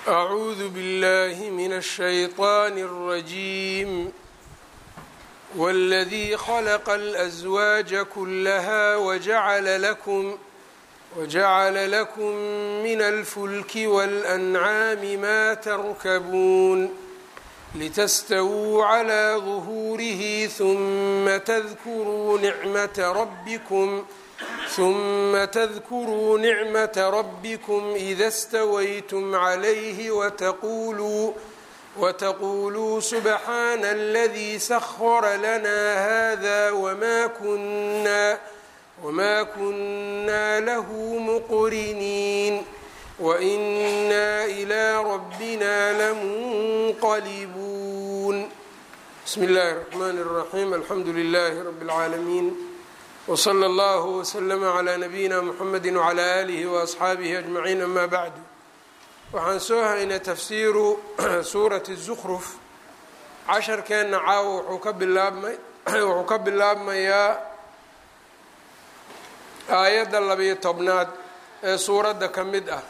أعوذ بالله من الشيطان الرجيم والذي خلق الأزواج كلها وجعل لكم وجعل لكم من الفلك والأنعام ما تركبون لتستووا على ظهوره ثم تذكروا نعمة ربكم ثم تذكروا نعمة ربكم إذا استويتم عليه وتقولوا وتقولوا سبحان الذي سخر لنا هذا وما كنا وما كنا له مقرنين وإنا إلى ربنا لمنقلبون بسم الله الرحمن الرحيم الحمد لله رب العالمين وصلى الله وسلم على نبيina mحamedi وعlى آlihi وأصxaabihi أجمaعiin ama bعdu waxaan soo haynay tafsiiru suurati الزkruf casharkeenna caawa wuxuu ka bilaabmay wuxuu ka bilaabmayaa aayadda labiyo tobnaad ee suuradda ka mid ah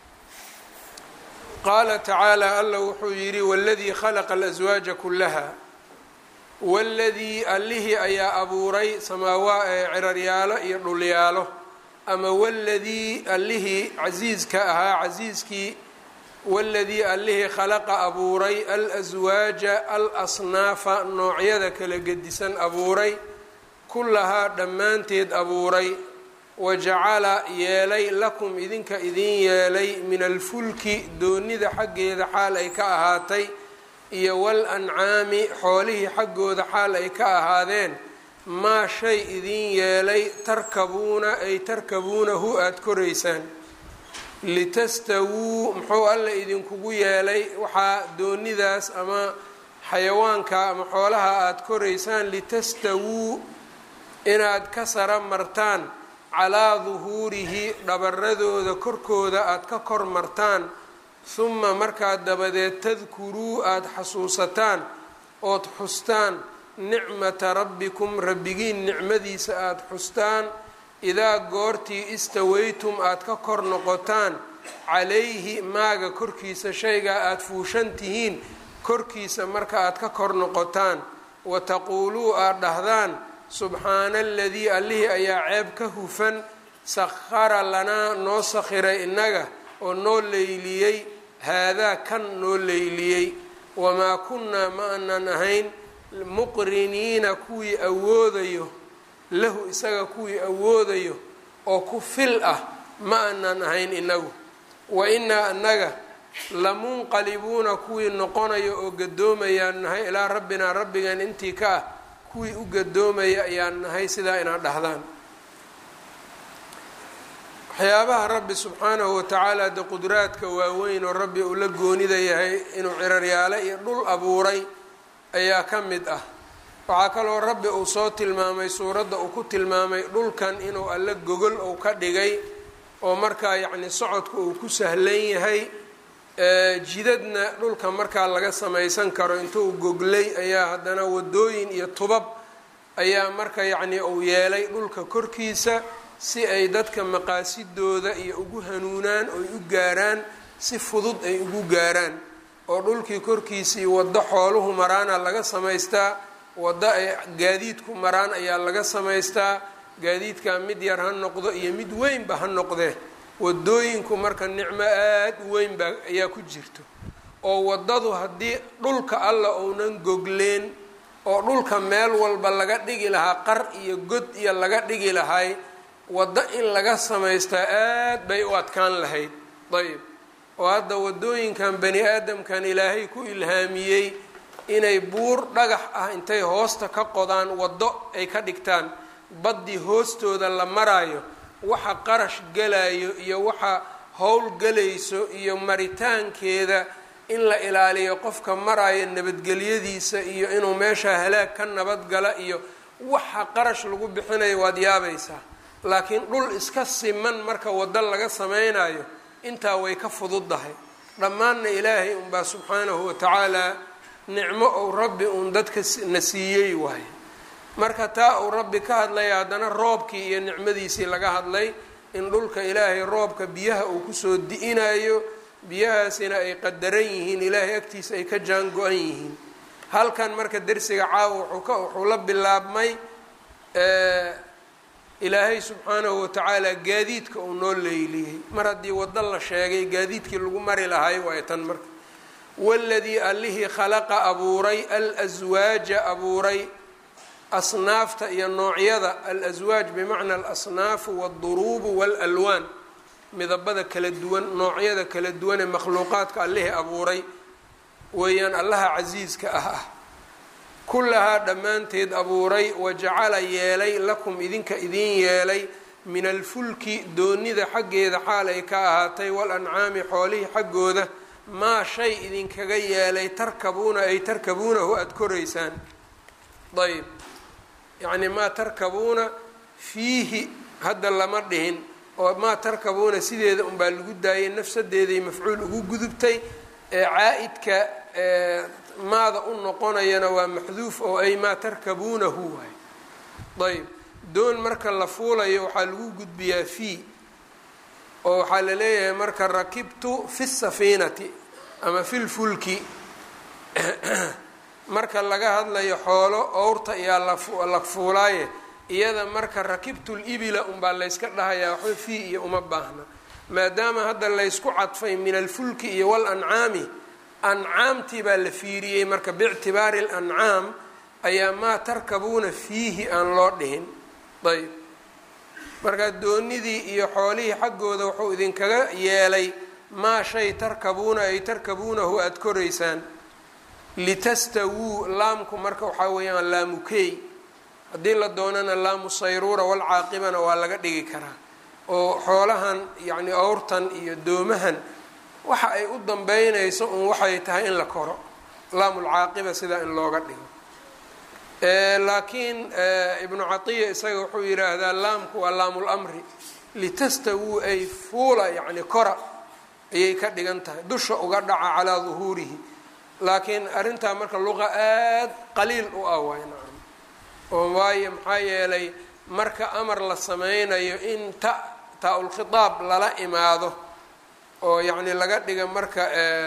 qaala tacaalى alla wuxuu yidhi wاladii khلqa الأزwaaجa kulaha waladii allihii ayaa abuuray samaawa ee ciraryaalo iyo dhulyaalo ama waladii allihii casiiska ahaa casiiskii waladii allihii khalaqa abuuray alaswaaja al asnaafa noocyada kala gedisan abuuray kullahaa dhammaanteed abuuray wajacala yeelay lakum idinka idin yeelay min alfulki doonida xaggeeda xaal ay ka ahaatay iyo wal ancaami xoolihii xaggooda xaal ay ka ahaadeen maa shay idin yeelay tarkabuuna ay tarkabuunahu aada koraysaan litastawuu muxuu alla idinkugu yeelay waxaa doonidaas ama xayawaanka ama xoolaha aada koraysaan litastawuu inaad ka sara martaan calaa duhuurihi dhabaradooda korkooda aada ka kor martaan huma markaa dabadeed tadkuruu aada xasuusataan ood xustaan nicmata rabbikum rabbigiin nicmadiisa aada xustaan idaa goortii istawaytum aada ka kor noqotaan calayhi maaga korkiisa shaygaa aada fuushan tihiin korkiisa marka aada ka kor noqotaan wa taquuluu aada dhahdaan subxaana aladii allihii ayaa ceeb ka hufan sakhara lanaa noo sakhiray innaga oo noo leyliyey haadaa kan noo leyliyey wamaa kunnaa ma aanan ahayn muqriniina kuwii awoodayo lahu isaga kuwii awoodayo oo ku fil ah ma aanan ahayn inagu wa innaa annaga lamunqalibuuna kuwii noqonayo oo gadoomayaan nahay ilaa rabbinaa rabbigan intii ka ah kuwii u gadoomaya ayaan nahay sidaa inaad dhahdaan waxyaabaha rabbi subxaanahu watacaala de qudraadka waaweyn oo rabbi uu la goonida yahay inuu ciraryaalo iyo dhul abuuray ayaa ka mid ah waxaa kaloo rabbi uu soo tilmaamay suuradda uu ku tilmaamay dhulkan inuu alla gogol uu ka dhigay oo markaa yacni socodka uu ku sahlan yahay jidadna dhulka markaa laga samaysan karo intuu goglay ayaa haddana wadooyin iyo tubab ayaa marka yacni uu yeelay dhulka korkiisa si ay dadka maqaasidooda iyo ugu hanuunaan oy u gaaraan si fudud ay ugu gaaraan oo dhulkii korkiisii waddo xooluhu maraana laga samaystaa waddo ay gaadiidku maraan ayaa laga samaystaa gaadiidkaa mid yar ha noqdo iyo mid weynba ha noqdee wadooyinku marka nicmo aada u weyn baa ayaa ku jirto oo waddadu haddii dhulka alla uunan gogleen oo dhulka meel walba laga dhigi lahaa qar iyo god iyo laga dhigi lahay waddo in laga samaystaa aad bay u adkaan lahayd ayb oo hadda waddooyinkan bani aadamkan ilaahay ku ilhaamiyey inay buur dhagax ah intay hoosta ka qodaan waddo ay ka dhigtaan baddii hoostooda la maraayo waxa qarash galayo iyo waxa howl galayso iyo maritaankeeda in la ilaaliyo qofka maraayo nabadgelyadiisa iyo inuu meesha halaag ka nabadgala iyo waxa qarash lagu bixinayo waad yaabaysaa laakiin dhul iska siman marka waddo laga sameynayo intaa way ka fududdahay dhammaanna ilaahay unbaa subxaanahu watacaala nicmo ou rabbi uun dadka na siiyey waaye marka taa uu rabbi ka hadlaya haddana roobkii iyo nicmadiisii laga hadlay in dhulka ilaahay roobka biyaha uu kusoo di-inayo biyahaasina ay qadaran yihiin ilaahay agtiisa ay ka jaan go-an yihiin halkan marka dersiga caawa wuxuu ka wuxuu la bilaabmay ilaahay subxaanahu watacaala gaadiidka uu noo leyliyey mar haddii waddo la sheegay gaadiidkii lagu mari lahay waay tan marka waladii allihii khalaqa abuuray alaswaaja abuuray asnaafta iyo noocyada alaswaaj bimacna alasnaafu walduruubu waalalwaan midabada kala duwan noocyada kala duwan ee makhluuqaadka allihii abuuray weeyaan allaha casiiska ah ah kullahaa dhammaanteed abuuray wajacala yeelay lakum idinka idiin yeelay min alfulki doonida xaggeeda xaal ay ka ahaatay walancaami xoolihii xaggooda maa shay idinkaga yeelay tarkabuuna ay tarkabuunahu aada koraysaan ayb yacni maa tarkabuuna fiihi hadda lama dhihin oo maa tarkabuuna sideeda unbaa lagu daayay nafsadeeday mafcuul ugu gudubtay ee caa-idka maada u noqonayana waa maxduuf oo ay maa tarkabuunahu waay ayb doon marka la fuulayo waxaa lagu gudbiyaa fii oo waxaa la leeyahay marka rakibtu fi safiinati ama fi lfulki marka laga hadlayo xoolo owrta ayaa la fuulaaye iyada marka rakibtu libila unbaa layska dhahayaa waxba fii iyo uma baahna maadaama hadda laysku cadfay min alfulki iyo walancaami ancaamtii baa la fiiriyey marka biictibaari alancaam ayaa maa tarkabuuna fiihi aan loo dhihin ayb marka doonidii iyo xoolihii xaggooda wuxuu idinkaga yeelay maa shay tarkabuuna ay tarkabuunahu aada koraysaan litastawuu laamku marka waxaa weeyaan laamukey haddii la doonana laamu sayruura walcaaqibana waa laga dhigi karaa oo xoolahan yacni owrtan iyo doomahan waxa ay u dambeynayso un waxay tahay in la koro laamulcaaqiba sidaa in looga dhigo laakiin ibnu catiya isaga wuxuu yidhaahdaa laamku waa laamul amri litastawuu ay fuula yacni kora ayay ka dhigan tahay dusha uga dhaca calaa duhuurihi laakiin arrintaa marka luqa aad qaliil u ah waay nacam oo waayo maxaa yeelay marka amar la sameynayo in ta taa-ulkhitaab lala imaado oo yacni laga dhiga marka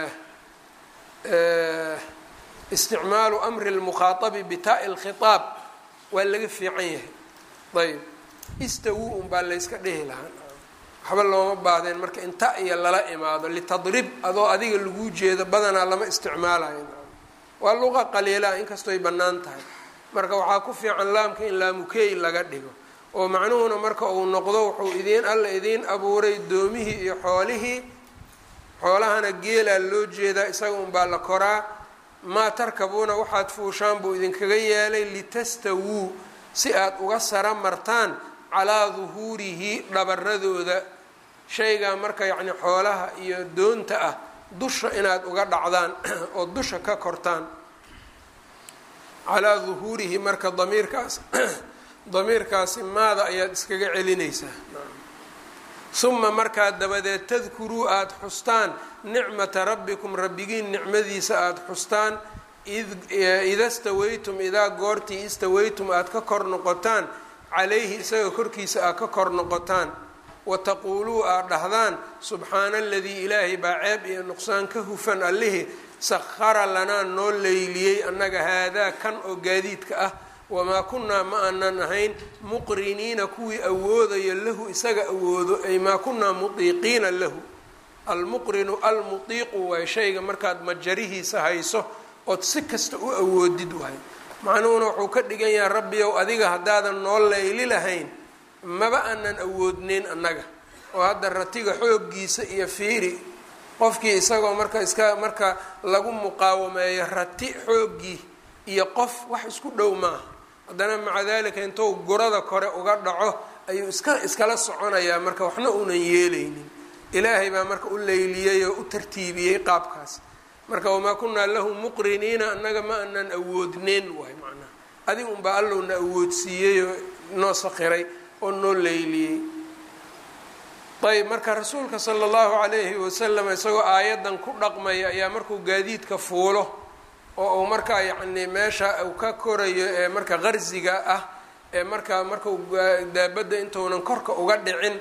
isticmaalu amri lmukhaatabi bitaai lkhitaab waa laga fiican yahay ayb istawu un baa layska dhihi lahaa waxba looma baahdeen marka inta iyo lala imaado litadrib adoo adiga lagu jeedo badanaa lama isticmaalayo waa luqa qaliilaa inkastooy bannaan tahay marka waxaa ku fiican laamka in laamukey laga dhigo oo macnuhuna marka uu noqdo wuxuu idiin alla idiin abuuray doomihii iyo xoolihii xoolahana geelaa loo jeedaa isaga unbaa la koraa maa tarkabuuna waxaad fuushaan buu idinkaga yeelay litastawuu si aad uga sara martaan calaa duhuurihi dhabaradooda shaygaa marka yacni xoolaha iyo doonta ah dusha inaad uga dhacdaan oo dusha ka kortaan calaa duhuurihi marka damiirkaas damiirkaasi maada ayaad iskaga celinaysaa uma markaa dabadeed tadkuruu aada xustaan nicmata rabbikum rabbigiin nicmadiisa aada xustaan ida stawaytum idaa goortii istawaytum aada ka kor noqotaan calayhi isaga korkiisa aad ka kor noqotaan wataquuluu aad dhahdaan subxaana aladii ilaahay baa ceeb iyo nuqsaan ka hufan allihii sahara lanaa noo leyliyey annaga haadaa kan oo gaadiidka ah wamaa kunnaa ma aanan ahayn muqriniina kuwii awoodayo lahu isaga awoodo ay maa kunnaa mutiiqiina lahu almuqrinu almutiiqu waay shayga markaad majarihiisa hayso ood si kasta u awoodid waay macnuhuna wuxuu ka dhigan yahay rabbiyow adiga haddaadan noo leyli lahayn maba aanan awoodneyn annaga oo hadda ratiga xooggiisa iyo fiiri qofkii isagoo marka iska marka lagu muqaawameeyo rati xooggii iyo qof wax isku dhow maaha haddana maca dalika intuu gurada kore uga dhaco ayuu iska iskala soconayaa marka waxna uunan yeelaynin ilaahay baa marka u leyliyey oo u tartiibiyey qaabkaas marka wamaa kunaa lahu muqriniina annaga ma aanan awoodneyn waay macnaha adig unbaa allowna awoodsiiyey oo noo sakhiray oo noo leyliyey ayb marka rasuulka sala allahu calayhi wasalam isagoo aayaddan ku dhaqmaya ayaa markuu gaadiidka fuulo oo uu markaa yacni meesha uu ka korayo ee marka qarsiga ah ee markaa markau daabadda intuunan korka uga dhicin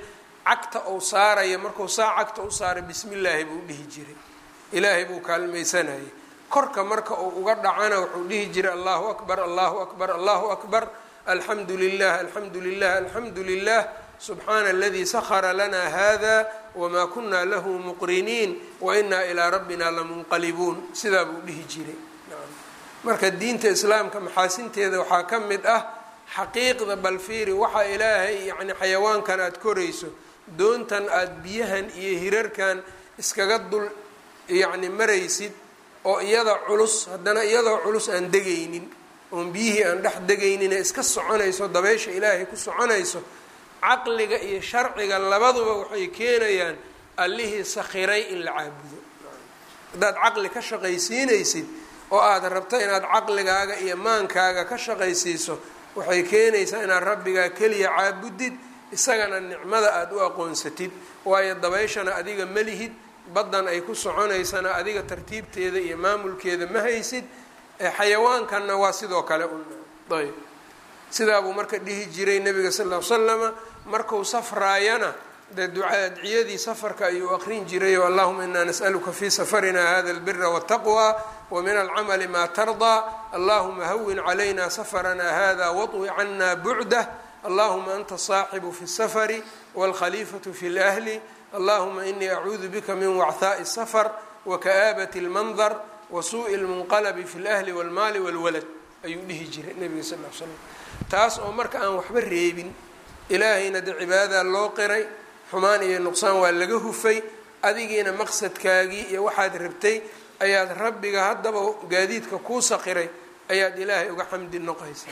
cagta uu saaraya markuu saa cagta u saaray bismi illaahi buu dhihi jiray ilaahay buu kaalmaysanayay korka marka uu uga dhacana wuxuu dhihi jiray allahu akbar allahu akbar allahu akbar alxamdu lilah alxamdu lilah alxamdu lilah subxaana aladii sahara lana hada wmaa kuna lahu muqriniin wainaa ilaa rabbina lamunqalibuun sidaa buu dhihi jiray marka diinta islaamka maxaasinteeda waxaa ka mid ah xaqiiqda balfiiri waxa ilaahay yani xayawaankan aada korayso doontan aada biyahan iyo hirarkan iskaga dul yacni maraysid oo iyada culus haddana iyadoo culus aan degaynin oon biyihii aan dhex degayninee iska soconayso dabeysha ilaahay ku soconayso caqliga iyo sharciga labaduba waxay keenayaan allihii sakhiray in la caabudo haddaad caqli ka shaqaysiinaysid oo aada rabto inaad caqligaaga iyo maankaaga ka shaqaysiiso waxay keenaysaa inaad rabbigaa keliya caabudid isagana nicmada aada u aqoonsatid waayo dabayshana adiga malihid baddan ay ku soconaysana adiga tartiibteeda iyo maamulkeeda ma haysid xayawaankanna waa sidoo kale ayb sidaa buu marka dhihi jiray nabiga sal ll ly slama markuu safraayana dee ducaadciyadii safarka ayuu aqrin jiray o allahuma inaa nas'aluka fi safarina hada albira wاtaqwa wmin alcamali ma tardaa allahuma hawin calayna safarana hada waطwi cana bucdah allahuma anta saaxibu fi الsafari wاlkhalifaة fi اlأhli allahuma inii acuudu bika min wachaaءi الsafar waka'aabat اlmandar wasuuءi اlmunqalbi fi اlأhli wاlmaali wاlwalad ayuu dhihi jiray nebiga sal l slam taas oo marka aan waxba reebin ilaahayna de cibaadadaa loo qiray xumaan iyo nuqsaan waa laga hufay adigiina maqsadkaagii iyo waxaad rabtay ayaad rabbiga haddaba gaadiidka kuu saqiray ayaad ilaahay uga xamdi noqaysaa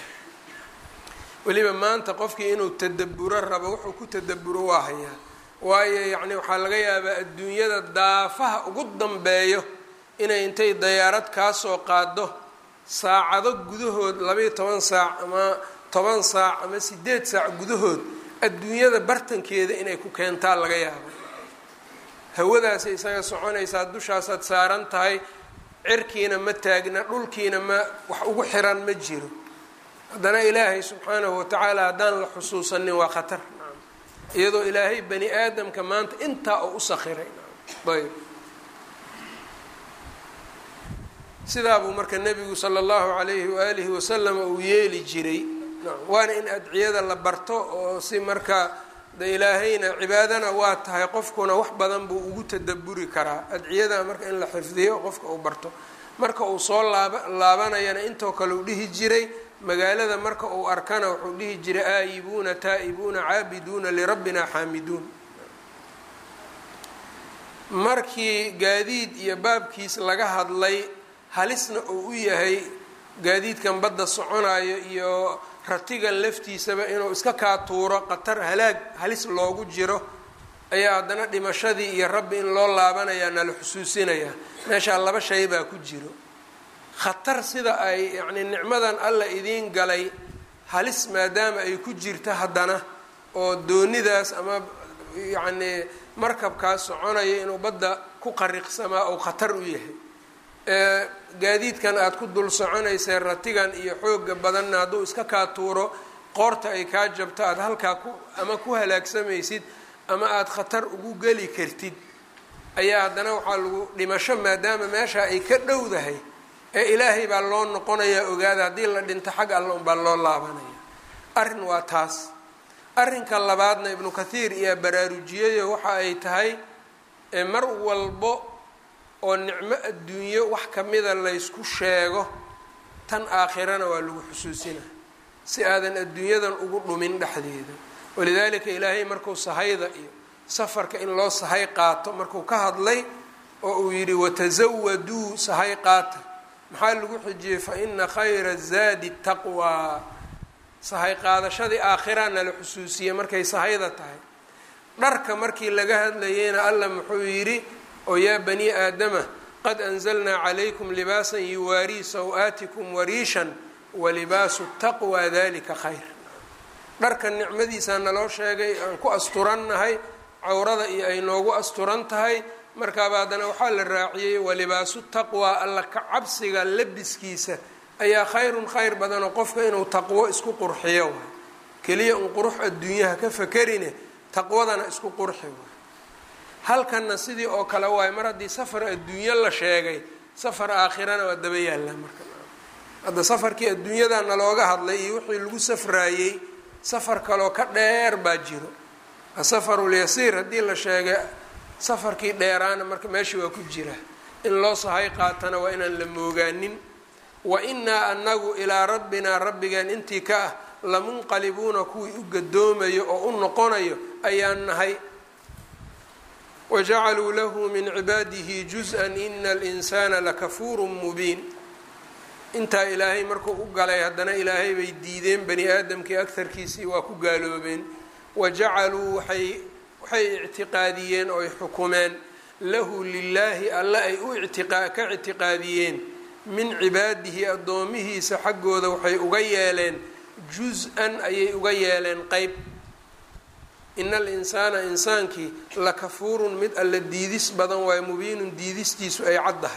weliba maanta qofkii inuu tadaburo rabo wuxuu ku tadaburo waa hayaa waayo yacni waxaa laga yaabaa adduunyada daafaha ugu dambeeyo inay intay dayaarad kaa soo qaado saacado gudahood labaiyo toban saac ama toban saac ama sideed saac gudahood adduunyada bartankeeda inay ku keentaa laga yaabo hawadaasay isaga soconaysaa dushaasaad saaran tahay cirkiina ma taagna dhulkiina ma wax ugu xiran ma jiro haddana ilaahay subxaanahu watacaala haddaan la xusuusanin waa khatar iyadoo ilaahay bani aadamka maanta intaa oo u sakhiray ayb sidaa buu marka nebigu sala allahu calayhi waalihi wasalam uu yeeli jiray waana in adciyada la barto oo si marka de ilaahayna cibaadana waa tahay qofkuna wax badan buu ugu tadaburi karaa adciyada marka in la xifdiyo qofka uu barto marka uu soo laaba laabanayana intoo kale uu dhihi jiray magaalada marka uu arkana wuxuu dhihi jiray aayibuuna taa'ibuuna caabiduuna lirabbina xaamiduun markii gaadiid iyo baabkiis laga hadlay halisna uu u yahay gaadiidkan badda soconayo iyo ratigan laftiisaba inuu iska kaa tuuro qatar halaag halis loogu jiro ayaa haddana dhimashadii iyo rabbi in loo laabanayaa nala xusuusinayaa meeshaa laba shay baa ku jiro khatar sida ay yacnii nicmadan alla idiin galay halis maadaama ay ku jirta haddana oo doonidaas ama yacnii markabkaas soconaya inuu badda ku qariqsamaa ou khatar u yahay gaadiidkan aada ku dul soconaysee ratigan iyo xooga badanna hadduu iska kaa tuuro qoorta ay kaa jabto aada halkaa ku ama ku halaagsamaysid ama aada khatar ugu geli kartid ayaa haddana waxaa lagu dhimasho maadaama meeshaa ay ka dhowdahay ee ilaahay baa loo noqonayaa ogaada haddii la dhinto xag alla unbaa loo laabanaya arrin waa taas arrinka labaadna ibnu kathiir iyaa baraarujiyayo waxa ay tahay mar walbo oo nicmo adduunyo wax kamida laysku sheego tan aakhirana waa lagu xusuusina si aadan adduunyadan ugu dhumin dhexdeeda walidaalika ilaahay markuu sahayda iyo safarka in loo sahay qaato markuu ka hadlay oo uu yidhi watasawaduu sahay qaata maxaa lagu xijiyey fa ina khayra zaadi taqwaa sahay qaadashadii aakhira nala xusuusiyey markay sahayda tahay dharka markii laga hadlayeyna alla muxuu yidhi oo yaa bani aadama qad anzalnaa calaykum libaasan yuwaarii saw-aatikum wariishan walibaasu taqwa dalika khayr dharka nicmadiisaa naloo sheegay aan ku asturannahay cawrada iyo ay noogu asturan tahay markaaba haddana waxaa la raaciyey walibaasu taqwa alla ka cabsiga labiskiisa ayaa khayrun khayr badanoo qofka inuu taqwo isku qurxiyo waay keliya un qurux adduunyaha ka fakerine taqwadana isku qurxi waay halkanna sidii oo kale waayo mar haddii safar adduunyo la sheegay safar aakhirana waa daba yaallaa marka hadda safarkii adduunyada nalooga hadlay iyo wixii lagu safraayey safar kaloo ka dheer baa jiro asafarulyasiir haddii la sheegay safarkii dheeraana marka meeshii waa ku jira in loo sahay qaatana waa inaan la moogaanin wa innaa anagu ilaa rabbinaa rabbigeen intii ka ah lamunqalibuuna kuwii u gadoomayo oo u noqonayo ayaan nahay wajacaluu lahu min cibaadihi juz-an ina alinsaana lakafuurun mubiin intaa ilaahay markuu u galay haddana ilaahay bay diideen bani aadamkii agtarkiisii waa ku gaaloobeen wajacaluu waay waxay ictiqaadiyeen oo ay xukumeen lahu lilaahi alle ay u ka ictiqaadiyeen min cibaadihi addoomihiisa xaggooda waxay uga yeeleen juz-an ayay uga yeeleen qeyb ina alinsaana insaankii lakafuurun mid alla diidis badan waayo mubiinun diidistiisu ay caddahay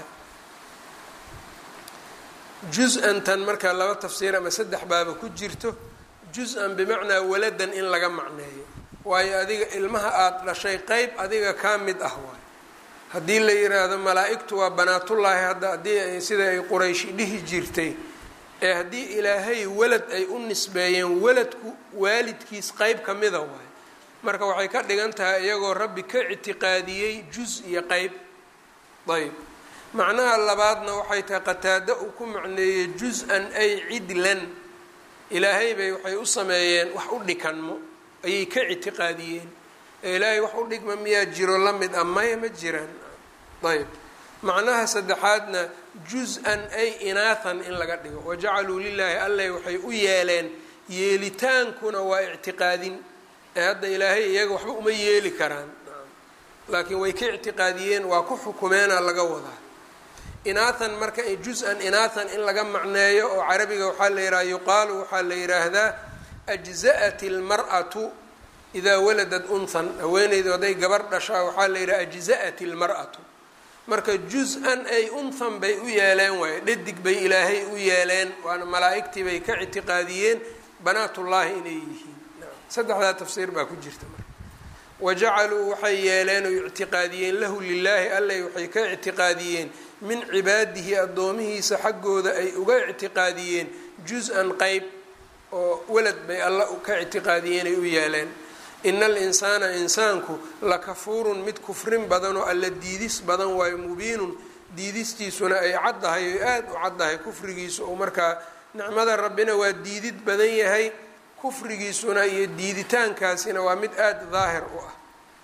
juz-an tan markaa laba tafsiir ama saddex baaba ku jirto juz-an bimacnaa waladan in laga macneeyo waayo adiga ilmaha aada dhashay qeyb adiga kaa mid ah waayo haddii la yiraahdo malaa-igtu waa banaatullaahi hadda haddii sida ay qurayshi dhihi jirtay ee haddii ilaahay walad ay u nisbeeyeen waladku waalidkiis qeyb ka mida waayo marka waxay ka dhigan tahay iyagoo rabbi ka ictiqaadiyey juz iyo qeyb ayb macnaha labaadna waxay tahay qataado uu ku macneeyey juz-an ay cidlan ilaahay bay waxay u sameeyeen wax u dhikanmo ayay ka ictiqaadiyeen ee ilaahay wax u dhigma miyaa jiro la mid ah maya ma jiraan ayb macnaha saddexaadna juz-an ay inaathan in laga dhigo wajacaluu lilaahi alleh waxay u yeeleen yeelitaankuna waa ictiqaadin ee hadda ilaahay iyaga waxba uma yeeli karaan laakiin way ka ictiqaadiyeen waa ku xukumeena laga wadaa inaathan marka juz-an inaathan in laga macneeyo oo carabiga waxaa la yidhaha yuqaalu waxaa la yidhaahdaa ajza'at ilmar'atu idaa waladad unthan haweeneydu hadday gabar dhashaa waxaa la yidhaha ajza'at ilmar'atu marka juz-an ay unthan bay u yeeleen waayo dhadig bay ilaahay u yeeleen waana malaa-igtii bay ka ictiqaadiyeen banaatullaahi inay yihiin saddexdaa tafsiir baa ku jirta marka wajacaluu waxay yeeleen oo ictiqaadiyeen lahu lilaahi alleh waxay ka ictiqaadiyeen min cibaadihi addoomihiisa xaggooda ay uga ictiqaadiyeen juz-an qeyb oo walad bay alla ka ictiqaadiyeen ay u yeeleen ina alinsaana insaanku lakafuurun mid kufrin badan oo alla diidis badan waayo mubiinun diidistiisuna ay caddahay oy aada u caddahay kufrigiisu oo markaa nicmada rabbina waa diidid badan yahay kufrigiisuna iyo diiditaankaasina waa mid aada daahir u ah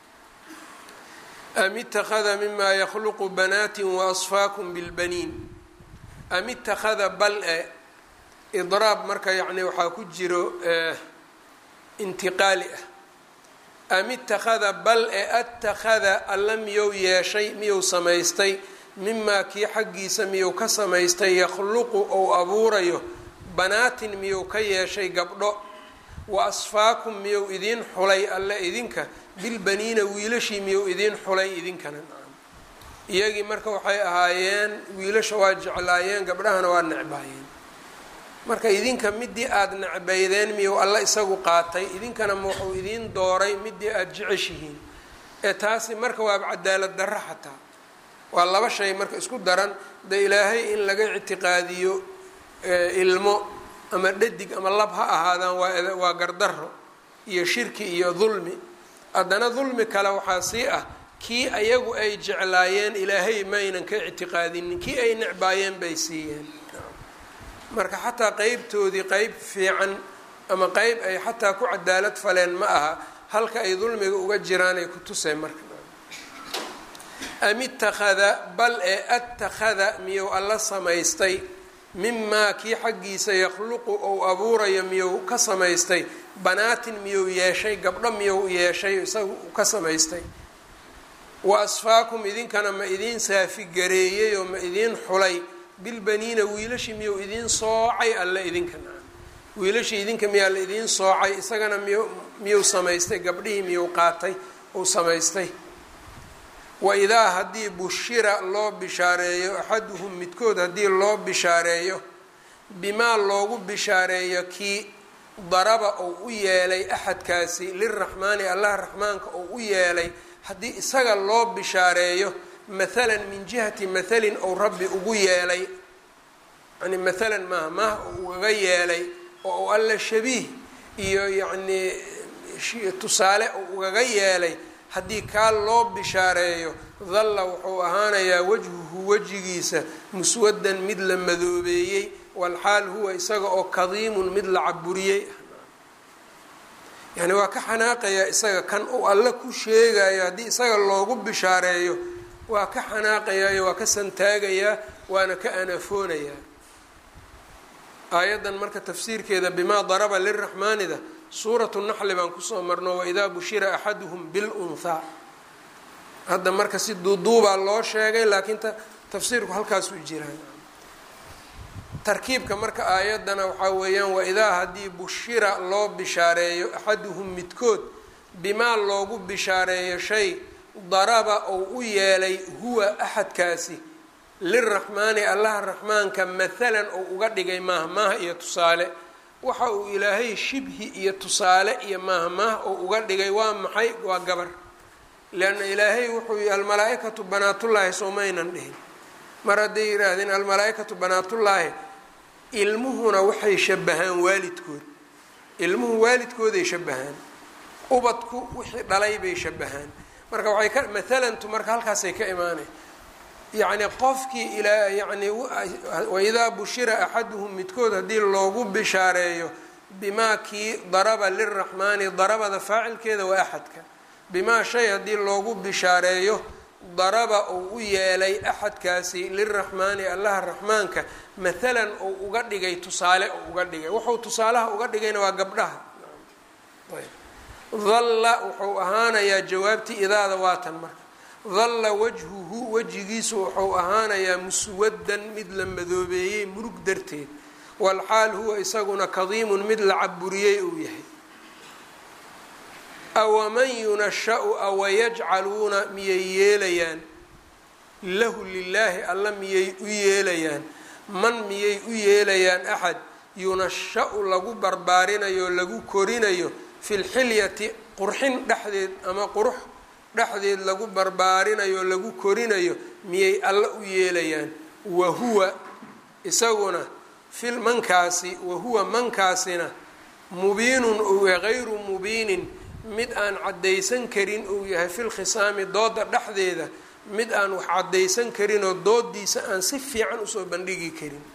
am ittakhada mimaa yakhluqu banaatin waasfaakum bilbaniin am ittakhada bal e idraab marka yacni waxaa ku jiro intiqaali ah am ittakhada bal e attakhada alla miyou yeeshay miyou samaystay mimaa kii xaggiisa miyou ka samaystay yakhluqu ou abuurayo banaatin miyou ka yeeshay gabdho wa asfaakum miyou idiin xulay alle idinka bilbaniina wiilashii miyou idiin xulay idinkana iyagii marka waxay ahaayeen wiilasha waa jeclaayeen gabdhahana waa necbaayeen marka idinka midii aada necbaydeen miyuu alla isagu qaatay idinkana ma wuxuu idiin dooray midii aada jeceshihiin ee taasi marka waaba cadaalad darro xataa waa laba shay marka isku daran de ilaahay in laga ictiqaadiyo ilmo ama dhadig ama lab ha ahaadaan waa waa gardarro iyo shirki iyo dulmi haddana dulmi kale waxaa sii ah kii ayagu ay jeclaayeen ilaahay maynan ka ictiqaadinin kii ay necbaayeen bay siiyeen marka xataa qeybtoodii qeyb fiican ama qeyb ay xataa ku cadaalad faleen ma aha halka ay dulmiga uga jiraanay ku tuseen marka am ittakhada bal ee attakhada miyuu alla samaystay mimaa kii xaggiisa yakhluqu ou abuurayo miyuu ka samaystay banaatin miyuu yeeshay gabdho miyuu yeeshay isaga ka samaystay wa asfaakum idinkana ma idiin saafigareeyey oo ma idiin xulay bilbaniina wiilashii miyuu idiin soocay alle idinkana wiilashii idinka miyaa la idiin soocay isagana miyu miyuu samaystay gabdhihii miyuu qaatay uu samaystay wa idaa haddii bushira loo bishaareeyo axaduhum midkood haddii loo bishaareeyo bimaa loogu bishaareeyo kii daraba ou u yeelay axadkaasi liraxmaani allah raxmaanka ou u yeelay haddii isaga loo bishaareeyo mathalan min jihati mathalin ou rabbi ugu yeelay yani mathalan maaha maaha ou ugaga yeelay oo u alla shabiih iyo yacnii tusaale ou ugaga yeelay haddii kaa loo bishaareeyo dalla wuxuu ahaanayaa wajhuhu wejigiisa muswadan mid la madoobeeyey walxaal huwa isaga oo kadiimun mid la caburiyey yani waa ka xanaaqayaa isaga kan uu alle ku sheegayo haddii isaga loogu bishaareeyo waa ka xanaaqayaayo waa ka santaagayaa waana ka anafoonayaa aayaddan marka tafsiirkeeda bimaa daraba liraxmaanida suuratu naxli baan kusoo marno waidaa bushira axaduhum bilunhaa hadda marka si duuduubaa loo sheegay laakiin tafsiirku halkaasuu jiraan tarkiibka marka aayaddana waxaa weeyaan waidaa haddii bushira loo bishaareeyo axaduhum midkood bimaa loogu bishaareeyo shay daraba ou u yeelay huwa axadkaasi liraxmaani allaha raxmaanka mathalan ou uga dhigay maaha maaha iyo tusaale waxa uu ilaahay shibhi iyo tusaale iyo maaha maaha ou uga dhigay waa maxay waa gabar leanna ilaahay wuxuu yihi almalaa-ikatu banaatullaahi soomaynan dhihin mar hadday yidhaahdeen almalaa-ikatu banaatullaahi ilmuhuna waxay shabahaan waalidkood ilmuhu waalidkooday shabahaan ubadku wixii dhalay bay shabahaan marka waxay ka mathalantu marka halkaasay ka imaanay yacni qofkii ilaa yani waidaa bushira axaduhum midkood haddii loogu bishaareeyo bimaa kii daraba liraxmaani darabada faacilkeeda waa axadka bimaa shay haddii loogu bishaareeyo daraba uu u yeelay axadkaasi liraxmaani allaha raxmaanka mathalan uu uga dhigay tusaale uu uga dhigay wuxuu tusaalaha uga dhigayna waa gabdhaha dalla wuxuu ahaanayaa jawaabtii idaada waatan marka dalla wajhuhu wejigiisu wuxuu ahaanayaa muswadan mid la madoobeeyey murug darteed walxaal huwa isaguna kadiimun mid la caburiyey uu yahay awaman yunasha-u awayajcaluuna miyay yeelayaan lahu lilaahi alla miyay u yeelayaan man miyay u yeelayaan axad yunasha-u lagu barbaarinayo lagu korinayo fi lxilyati qurxin dhexdeed ama qurux dhexdeed lagu barbaarinayo lagu korinayo miyay alla u yeelayaan wahuwa isaguna fil mankaasi wahuwa mankaasina mubiinun uu yahay hayru mubiinin mid aan caddaysan karin uu yahay fil khisaami dooda dhexdeeda mid aan wax caddaysan karinoo doodiisa aan si fiican usoo bandhigi karin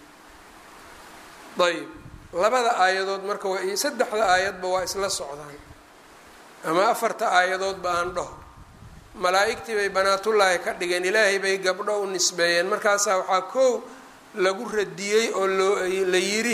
ayb labada aayadood marka waa saddexda aayadba waa isla socdaan ama afarta aayadoodba aan dhaho malaa-igtii bay banaatullaahi ka dhigeen ilaahay bay gabdho u nisbeeyeen markaasaa waxaa koow lagu radiyey oo loo la yidhi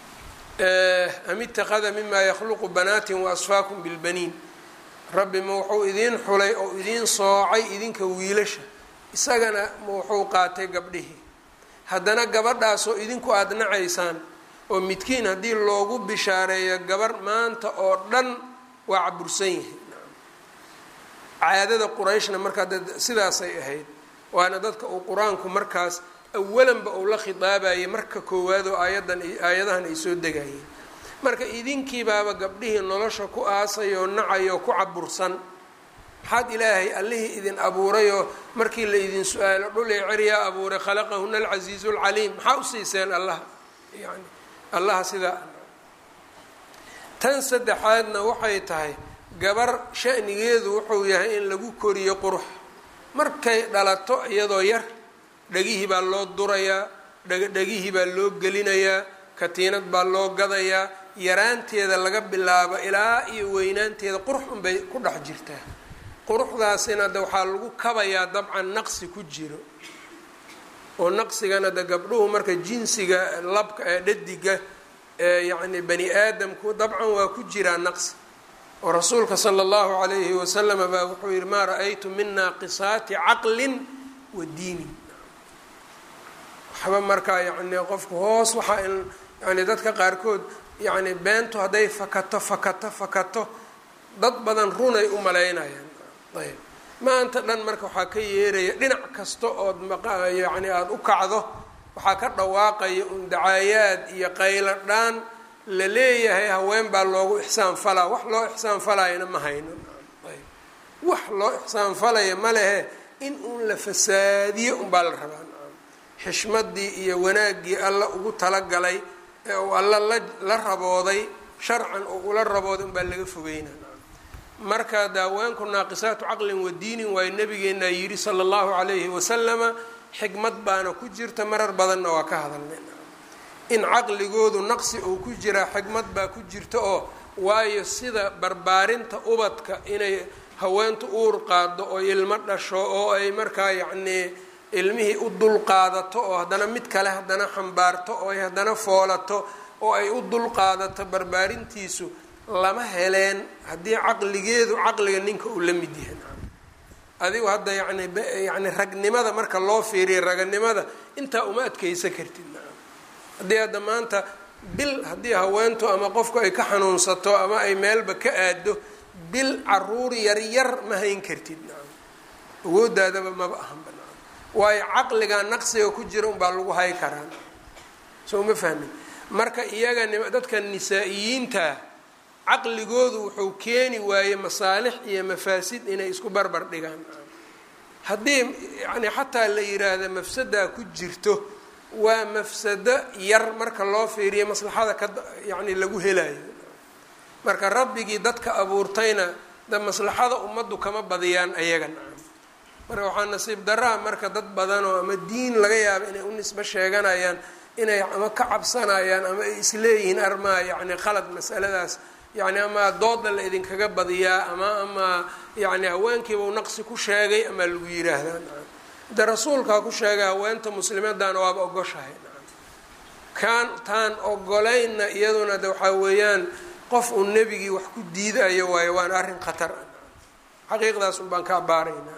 am ittakhada mimaa yakhluqu banaatin wa asfaakum bilbaniin rabbi ma wuxuu idiin xulay oo idiin soocay idinka wiilasha isagana ma wuxuu qaatay gabdhihii haddana gabadhaasoo idinku aada nacaysaan oo midkiin haddii loogu bishaareeyo gabar maanta oo dhan waa cabursan yihi caadada qurayshna markaa sidaasay ahayd waana dadka uu qur-aanku markaas awalanba uu la khitaabayay marka koowaad oo aayadan aayadahan ay soo degayeen marka idinkiibaaba gabdhihii nolosha ku aasayoo nacayoo ku cabursan maxaad ilaahay allihii idin abuurayoo markii la idin su-aalo dhulay ceryaa abuuray khalaqahuna alcasiizu lcaliim maxaa u siiseen allah yani allaha sidaa tan saddexaadna waxay tahay gabar shanigeedu wuxuu yahay in lagu koriyo qurux markay dhalato iyadoo yar dhegihii baa loo durayaa dhegihii baa loo gelinayaa katiinad baa loo gadayaa yaraanteeda laga bilaabo ilaa iyo weynaanteeda qurux unbay ku dhex jirtaa quruxdaasina de waxaa lagu kabayaa dabcan naqsi ku jiro oo naqsigana de gabdhuhu marka jinsiga labka ee dhadiga ee yacni bani aadamku dabcan waa ku jiraa naqsi oo rasuulka sala allahu calayhi wasalama baa wuxuu yihi maa ra-aytu min naaqisaati caqlin wa diinin waxba markaa yacni qofku hoos waxaa in yani dadka qaarkood yacni beentu hadday fakato fakato fakato dad badan runay u malaynayaan ayb maanta dhan marka waxaa ka yeeraya dhinac kasta ood yani aada u kacdo waxaa ka dhawaaqaya un dacaayaad iyo qaylo dhaan la leeyahay haween baa loogu ixsaan falaa wax loo ixsaan falayana ma hayno ayb wax loo ixsaan falaya ma lehe in uun la fasaadiyo unbaa la rabaa xishmadii iyo wanaaggii alla ugu talagalay ee uu alla la la rabooday sharcan oo ula rabooday unbaa laga fogeyna marka daaweenku naaqisaatu caqlin wa diinin waayo nabigeenaa yidhi sala allahu calayhi wasalama xikmad baana ku jirta marar badanna waa ka hadalnay in caqligoodu naqsi uu ku jiraa xikmad baa ku jirta oo waayo sida barbaarinta ubadka inay haweentu uur qaado oo ilmo dhasho oo ay markaa yacnii ilmihii u dulqaadato oo haddana mid kale haddana xambaarto oo ay haddana foolato oo ay u dulqaadato barbaarintiisu lama heleen haddii caqligeedu caqliga ninka uu la mid yahay adigu hadda yani yani ragnimada marka loo fiiriya raganimada intaa uma adkeysa kartid haddii hadda maanta bil haddii haweentu ama qofku ay ka xanuunsato ama ay meelba ka aado bil caruur yaryar ma hayn kartid awoodaadaba maba ahanba waayo caqligaa naqsiga ku jira unbaa lagu hay karaa soo ma fahmin marka iyaga dadka nisaa-iyiinta caqligoodu wuxuu keeni waayey masaalix iyo mafaasid inay isku barbar dhigaan haddii yani xataa la yiraahda mafsadaa ku jirto waa mafsado yar marka loo fiiriyo maslaxada ka yani lagu helayo marka rabbigii dadka abuurtayna da maslaxada ummaddu kama badiyaan ayaga nacam marka waxaa nasiib daraa marka dad badanoo ama diin laga yaabo inay u nisbo sheeganayaan inay ama ka cabsanayaan ama ay isleeyihiin armaa yani qalad masaladaas yani ama dooda la idinkaga badiyaa ama ama yani haweenkiiba u naqsi ku sheegay ama lagu yiraahdaa nacam de rasuulkaa ku sheegay haweenta muslimadana waaba ogoshahay nacam kaan taan ogolaynna iyaduna de waxaa weeyaan qof uu nebigii wax ku diidayo waayo waana arrin khatar ah xaqiiqdaas un baan ka abaaraynaa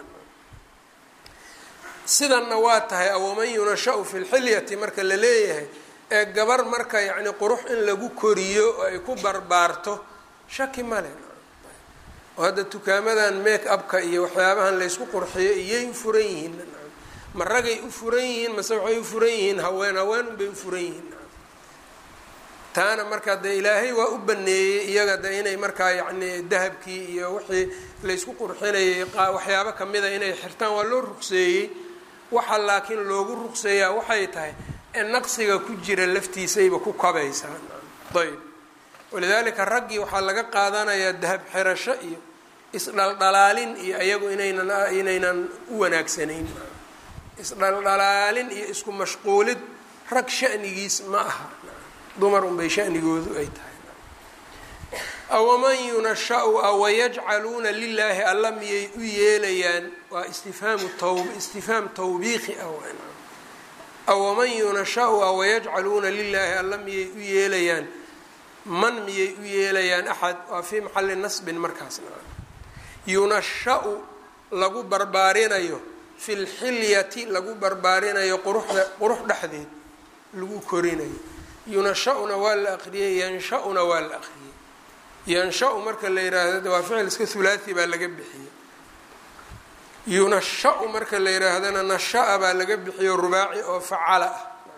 sidanna waa tahay awaman yunashau fi lxilyati marka la leeyahay ee gabar marka yacni qurux in lagu koriyo oo ay ku barbaarto shaki male oo hadda dukaamadan make upka iyo waxyaabahan laysku qurxiyo iyay u furan yihiin ma ragay u furan yihiin mase waxay u furan yihiin haween haween unbay u furan yihiin taana marka de ilaahay waa u baneeyey iyaga de inay markaa yacni dahabkii iyo wixii laysku qurxinayay waxyaabo kamida inay xirtaan waa loo ruqseeyey waxa laakiin loogu ruqseeyaa waxay tahay ee naqsiga ku jira laftiisayba ku kabaysaa ayb walidaalika raggii waxaa laga qaadanayaa dahab xirasho iyo isdhaldhalaalin iyo iyagu inaynan inaynan u wanaagsanayn isdhaldhalaalin iyo isku mashquulid rag shanigiis ma aha dumar unbay shanigoodu ay tahay awaman yunashau awayajcaluuna lilaahi alla miyay u yeelayaan waa istifhaamu tawb istifhaam tawbiiqi ah awaman yunashau awayajcaluuna lilaahi alla miyay u yeelayaan man miyay u yeelayaan axad waa fii maxali nasbin markaas yunashau lagu barbaarinayo fi lxilyati lagu barbaarinayo quruxda qurux dhexdeed lagu korinayo yunasha-una waa la aqriyey yansha-una waa la aqriyey yansha-u marka la yiraahdo waa ficil iska hulaathi baa laga bixiyey yunasha-u marka la yiraahdana nasha-a baa laga bixiyo rubaaci oo facala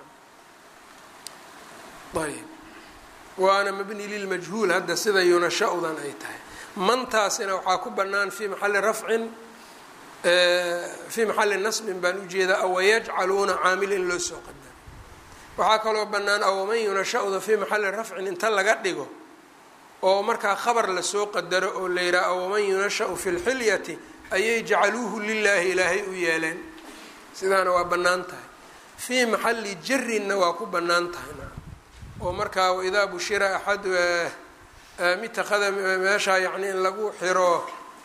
ah ayb waana mabni lilmajhuul hadda sida yunasha-udan ay tahay mantaasina waxaa ku banaan fii maxali rafcin fii maxali nasbin baan ujeedaa awayajcaluuna caamil in loo soo qadaro waxaa kaloo bannaan awaman yunasha-da fii maxali rafcin inta laga dhigo oo markaa khabar lasoo qadaro oo la yidhaha awaman yunasha-u fi lxilyati ayay jacaluuhu lilaahi ilaahay u yeeleen sidaana waa bannaan tahay fii maxali jarinna waa ku bannaan tahay oo markaa waidaa bushira axad mitakada meeshaa yacni in lagu xiro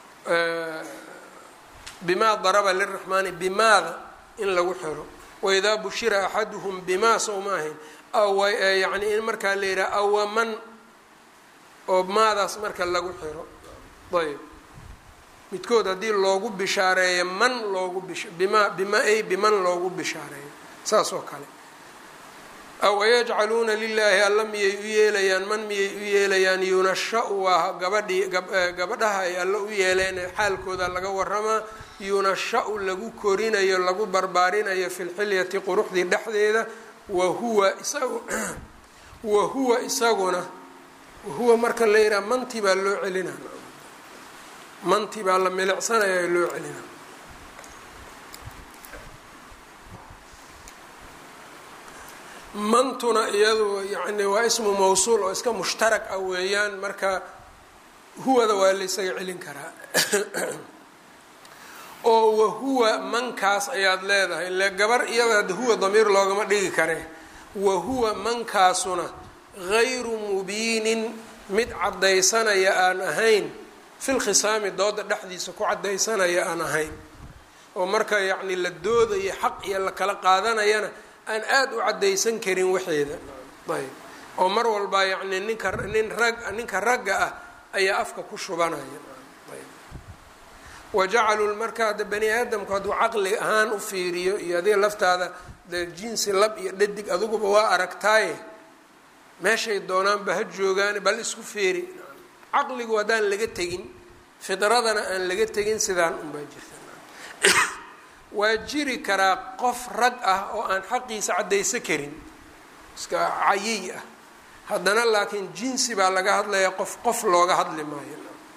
bimaa daraba liraxmaani bimaada in lagu xiro waidaa bushira axaduhum bimaa sow ma ahayn yani in markaa la yidhaha awaman oo maadaas marka lagu xiro ayb midkood haddii loogu bishaareeyo man loogu bish bima bima ay biman loogu bishaareeyo saas oo kale awayajcaluuna lilaahi alla miyay u yeelayaan man miyay u yeelayaan yunasha-u waa gabadhii gabadhaha ay alla u yeeleen xaalkooda laga waramaa yunasha-u lagu korinayo lagu barbaarinayo fi lxilyati quruxdii dhexdeeda wa huwa isagu wa huwa isaguna wahuwa marka la yidhaha manti baa loo celinaa manti baa la milicsanayaa loo celinaa mantuna iyadu yani waa ismu mawsuul oo iska mushtarak ah weeyaan marka huwada waa la ysaga celin karaa oo wahuwa mankaas ayaad leedahay ile gabar iyada huwa damiir loogama dhigi kare wahuwa mankaasuna gayru mubiinin mid caddaysanaya aan ahayn fil khisaami dooda dhexdiisa ku caddaysanaya aan ahayn oo marka yacni la doodayo xaq iyo la kala qaadanayana aan aada u caddaysan karin waxeeda ayb oo mar walbaa yacni ninka nin rag ninka ragga ah ayaa afka ku shubanaya ayb wajacaluu marka hadda bani aadamku hadduu caqli ahaan u fiiriyo iyo adiga laftaada dee jinsi lab iyo dhadig adiguba waa aragtaaye meeshay doonaanba ha joogaan bal isku feeri caqligu haddaan laga tegin fidradana aan laga tegin sidaan unbaa jirta waa jiri karaa qof rag ah oo aan xaqiisa caddaysa karin iska cayiy ah haddana laakiin jinsi baa laga hadlayaa qof qof looga hadli maayo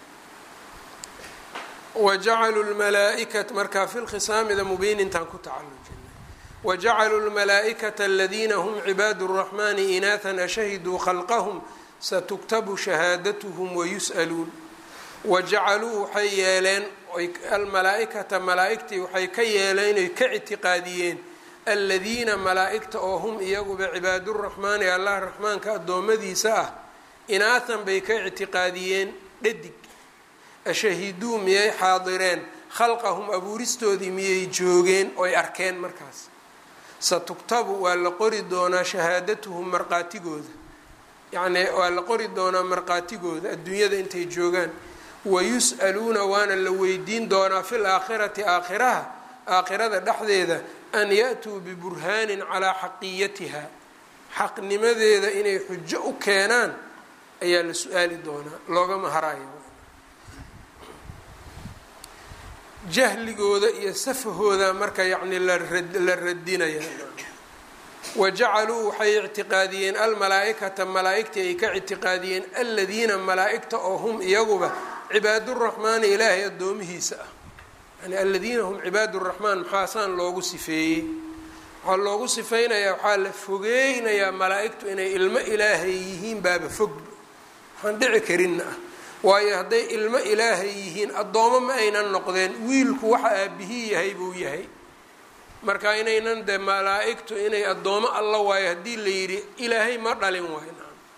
wajacaluu lmalaa'ikat markaa fi lkhisaamida mubiinintaan ku tacalujinay wajacaluu lmalaaئikata aladiina hm cibaadu الraxmani inaathan ashahiduu khalqahm satuktabu shahaadatuhm wayus'aluun wajacaluu waxay yeeleen almalaaئikata malaaئigtii waxay ka yeeleen oy ka ictiqaadiyeen aladiina malaaئigta oo hum iyaguba cibaaduraxmaani allah raxmaanka addoommadiisa ah inaathan bay ka ictiqaadiyeen dhadig ashahiduu miyay xaadireen khalqahum abuuristoodii miyay joogeen oy arkeen markaas satuktabu waa la qori doonaa shahaadatuhum marqaatigooda yacnii waa la qori doonaa marqaatigooda adduunyada intay joogaan wayus'aluuna waana la weydiin doonaa fil aakhirati aakhiraha aakhirada dhexdeeda an ya-tuu biburhaanin calaa xaqiyatiha xaqnimadeeda inay xujo u keenaan ayaa la su-aali doonaa loogama harayo jahligooda iyo safahooda marka yacni la radinaya wajacaluu waxay ictiqaadiyeen almalaaئikata malaaئigtii ay ka ictiqaadiyeen aladiina malaaئigta oo hum iyaguba cibaaduraxmaani ilaahay addoomihiisa ah yani aladiina hum cibaaduraxmaan maxaasaan loogu sifeeyey waxaa loogu sifeynayaa waxaa la fogeynayaa malaa-igtu inay ilmo ilaahay yihiin baaba fog waxaan dhici karinna ah waayo hadday ilmo ilaahay yihiin addoomo ma aynan noqdeen wiilku waxa aabihii yahay buu yahay marka inaynan dee malaa-igtu inay addoomo alla waayo haddii la yidhi ilaahay ma dhalin waayo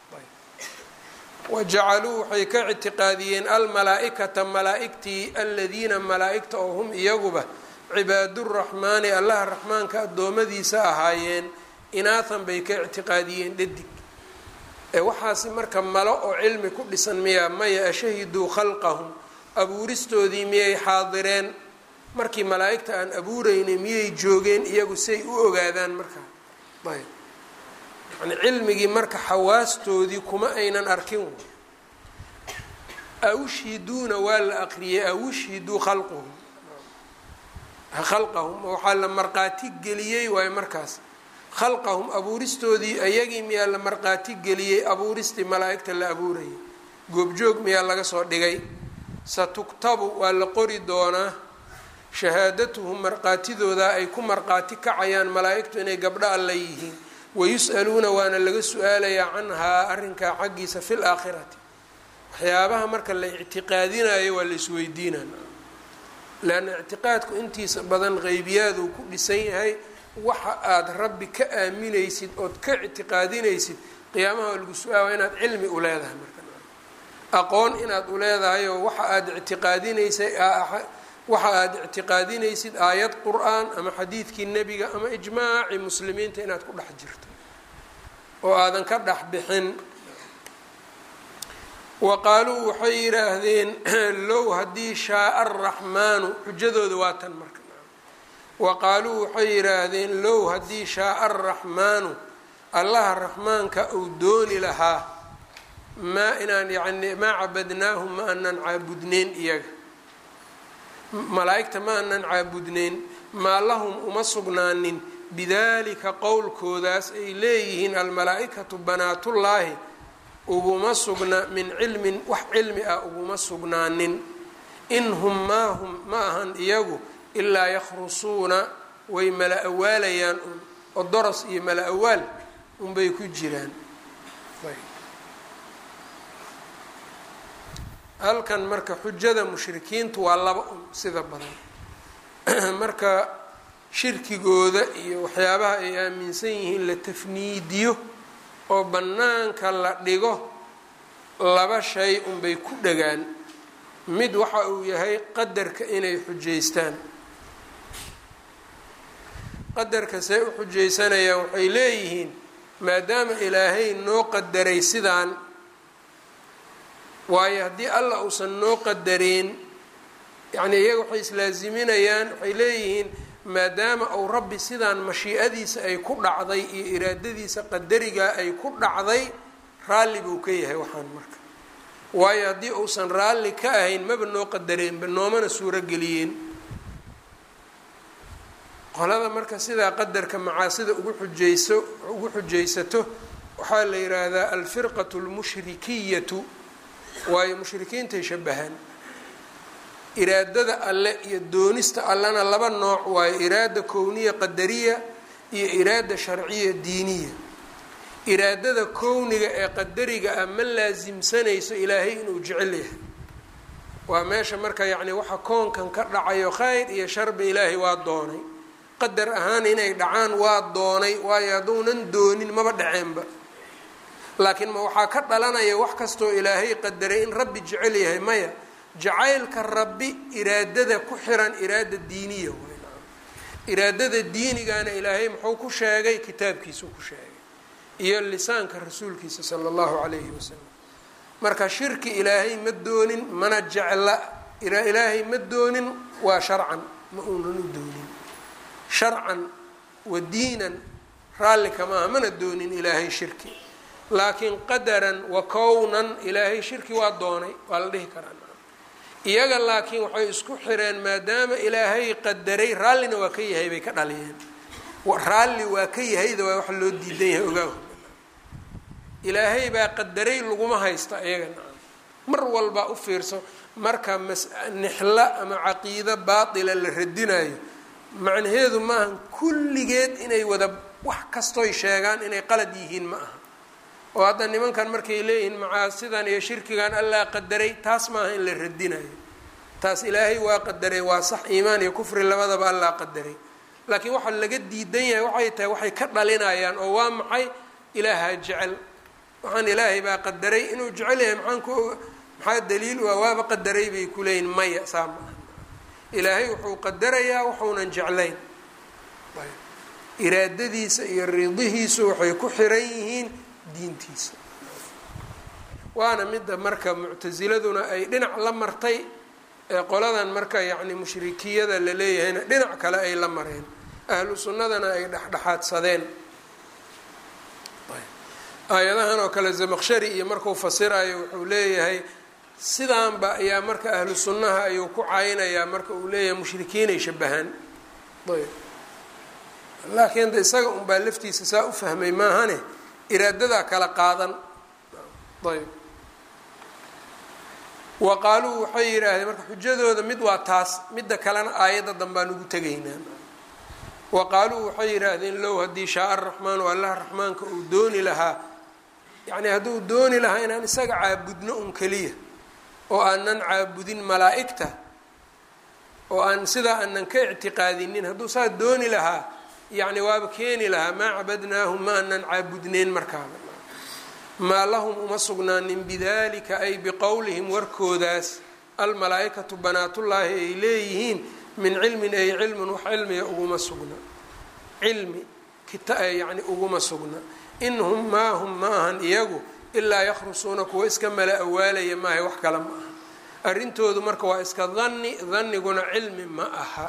wajacaluu waxay ka ictiqaadiyeen almalaa-ikata malaa-igtii aladiina malaa-igta oo hum iyaguba cibaaduraxmaani allaha raxmaanka addoommadiisa ahaayeen inaathan bay ka ictiqaadiyeen dhadig ee waxaasi marka malo oo cilmi ku dhisan miyaa maya ashahiduu khalqahum abuuristoodii miyay xaadireen markii malaa-igta aan abuureynay miyay joogeen iyagu say u ogaadaan markaa ayb yani cilmigii marka xawaastoodii kuma aynan arkin awshhiduuna waa la aqriyay awshhiduu khalquhum khalqahum waxaa la marqaati geliyey waayo markaas khalqahum abuuristoodii ayagii miyaa la marqaati geliyey abuuristii malaa-igta la abuurayay goobjoog miyaa laga soo dhigay satuktabu waa la qori doonaa shahaadatuhum marqaatidooda ay ku marqaati kacayaan malaa-igtu inay gabdho alla yihiin wayus-aluuna waana laga su-aalayaa canhaa arrinkaa xaggiisa fi laakhirati waxyaabaha marka la ictiqaadinayo waa la isweydiinana leanna ictiqaadku intiisa badan qeybiyaaduu ku dhisan yahay waxa aada rabbi ka aaminaysid ood ka ictiqaadinaysid qiyaamaha lagu su-aala inaad cilmi u leedahay marka aqoon inaad u leedahay oo waxa aada ictiqaadinaysay waxa aada ictiqaadinaysid aayad qur-aan ama xadiidkii nebiga ama ijmaaci muslimiinta inaad ku dhex jirto oo aadan ka dhex bixin wa qaaluu waxay yidhaahdeen low haddii shaaa araxmaanu xujadooda waa tan marka wa qaaluu waxay yidhaahdeen low haddii shaaa araxmaanu allaha raxmaanka uu dooni lahaa maa inaan yani maa cabadnaahum ma aanan caabudneyn iyaga malaa-igta ma aanan caabudneyn maa lahum uma sugnaanin bidalika qowlkoodaas ay leeyihiin almalaa-ikatu banaatullaahi uguma sugna min cilmin wax cilmi ah uguma sugnaanin in hum maa hum ma ahan iyagu ilaa yakhrusuuna way mala awaalayaan un oo doros iyo mala awaal unbay ku jiraan halkan marka xujada mushrikiintu waa laba un sida badan marka shirkigooda iyo waxyaabaha ay aaminsan yihiin la tafniidiyo oo bannaanka la dhigo laba shay unbay ku dhagaan mid waxa uu yahay qadarka inay xujaystaan qadarka see u xujaysanayaan waxay leeyihiin maadaama ilaahay noo qadaray sidaan waayo haddii allah uusan noo qadareen yacnii iyaga waxay islaaziminayaan waxay leeyihiin maadaama uu rabbi sidaan mashiicadiisa ay ku dhacday iyo iraadadiisa qadarigaa ay ku dhacday raalli buu ka yahay waxaan marka waayo haddii uusan raalli ka ahayn maba noo qadareenba noomana suuro geliyeen qolada marka sidaa qadarka macaasida ugu xujayso ugu xujaysato waxaa la yidhaahdaa alfirqatu lmushrikiyatu waayo mushrikiintay shabahaan iraadada alle iyo doonista allena laba nooc waayo iraada kowniya qadariya iyo iraada sharciya diiniya iraadada kowniga ee qadariga ah ma laasimsanayso ilaahay inuu jecel yahay waa meesha marka yacni waxa koonkan ka dhacayo khayr iyo sharba ilaahay waa doonay qadar ahaan inay dhacaan waa doonay waayo hadduunan doonin maba dhaceenba laakiin ma waxaa ka dhalanaya wax kastoo ilaahay qadaray in rabbi jecel yahay maya jacaylka rabbi iraadada ku xiran iraada diiniya weyn iraadada diinigana ilaahay muxuu ku sheegay kitaabkiisuu ku sheegay iyo lisaanka rasuulkiisa sala allahu calayhi wasalam marka shirki ilaahay ma doonin mana jecla ilaahay ma doonin waa sharcan ma uunan u doonin sharcan wa diinan raalli kamaaha mana doonin ilaahay shirki laakiin qadaran wa kownan ilaahay shirki waa doonay waa la dhihi karaa iyaga laakiin waxay isku xireen maadaama ilaahay qadaray raallina waa ka yahay bay ka dhaliyeen raalli waa ka yahayda waa wax loo diidan yahay ogaahu ilaahay baa qadaray laguma haysta iyaga nacam mar walba u fiirso marka mas nixla ama caqiido baatila la radinayo macnaheedu maaha kulligeed inay wada wax kastoy sheegaan inay qalad yihiin ma aha oo hadda nimankan markay leeyihiin macaasidan iyo shirkigan allaa qadaray taas maaha in la radinayo taas ilaahay waa qadaray waa sax iimaan iyo kufri labadaba allaa qadaray laakiin waxaa laga diidan yahay waxay tahay waxay ka dhalinayaan oo waa maxay ilaahaa jecel waxaan ilaahay baa qadaray inuu jecel yahay maxaan ku maxaa daliil waa waaba qadaray bay ku leeyihin maya saa maaha ilaahay wuxuu qadarayaa waxuunan jeclayn iraadadiisa iyo ridihiisu waxay ku xiran yihiin diintiisa waana midda marka muctasiladuna ay dhinac la martay ee qoladan marka yacni mushrikiyada la leeyahayna dhinac kale ay la mareen ahlu sunnadana ay dhexdhexaadsadeen aayadahan oo kale zamaqshari iyo markuu fasirayo wuxuu leeyahay sidaanba ayaa marka ahlu sunnaha ayuu ku caynayaa marka uu leeyahay mushrikiinay shabahaan ayb laakiin de isaga unbaa laftiisa saa u fahmay maahane iraadadaa kala qaadan ayb wa qaaluu waxay yidhaahdeen marka xujadooda mid waa taas midda kalena aayadda danbaan ugu tegaynaa wa qaaluu waxay yidhaahdeen low haddii shaaa araxmaanu allaha raxmaanka uu dooni lahaa yacni hadduu dooni lahaa inaan isaga caabudno un keliya oo aanan caabudin malaa'igta oo aan sidaa aanan ka ictiqaadinin hadduu saa dooni lahaa yacni waaba keeni lahaa maa cabadnaahum ma aanan caabudneyn markaaba maa lahum uma sugnaanin bidalika ay biqowlihim warkoodaas almalaa-ikatu banaatullaahi ay leeyihiin min cilmin ay cilmun wax cilmiga uguma sugna cilmi yani uguma sugna in hum maa hum ma ahan iyagu ilaa yakhrusuuna kuwa iska mala awaalaya maahay wax kale ma aha arrintoodu marka waa iska danni danniguna cilmi ma aha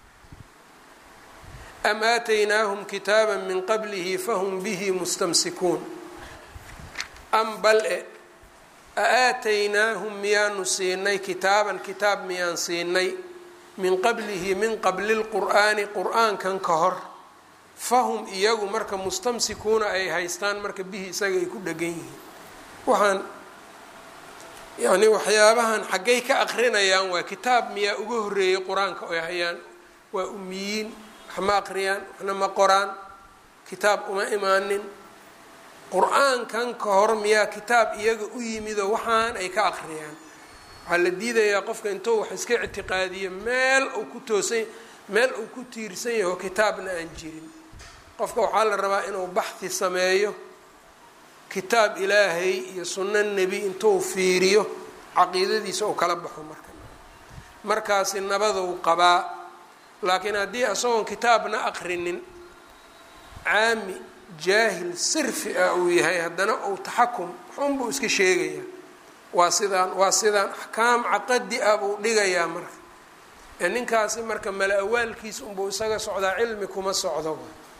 am aataynaahum kitaaba min qablihi fahum bihi mustamsikuun am bal e a aataynaahum miyaanu siinay kitaaban kitaab miyaan siinay min qablihi min qabli lqur'aani qur-aankan ka hor fahum iyagu marka mustamsikuuna ay haystaan marka bihi isaga ay ku dhegan yihiin waxaan yacni waxyaabahan xaggay ka aqrinayaan waa kitaab miyaa uga horreeyay qur-aanka oy hayaan waa umiyiin wax ma aqriyaan waxna ma qoraan kitaab uma imaanin qur-aankan ka hor miyaa kitaab iyaga u yimidoo waxaan ay ka aqriyaan waxaa la diidayaa qofka intuu wax iska ictiqaadiyo meel uu ku toosan meel uu ku tiirsan yaho kitaabna aan jirin qofka waxaa la rabaa inuu baxhi sameeyo kitaab ilaahay iyo sunno nebi intuu fiiriyo caqiidadiisa uu kala baxo marka markaasi nabaduu qabaa laakiin haddii isagoon kitaabna aqrinin caami jaahil sirfi ah uu yahay haddana uu taxakum xunbuu iska sheegayaa waa sidaan waa sidaan axkaam caqadi ah buu dhigayaa marka ee ninkaasi marka mala awaalkiisa unbuu isaga socdaa cilmi kuma socdo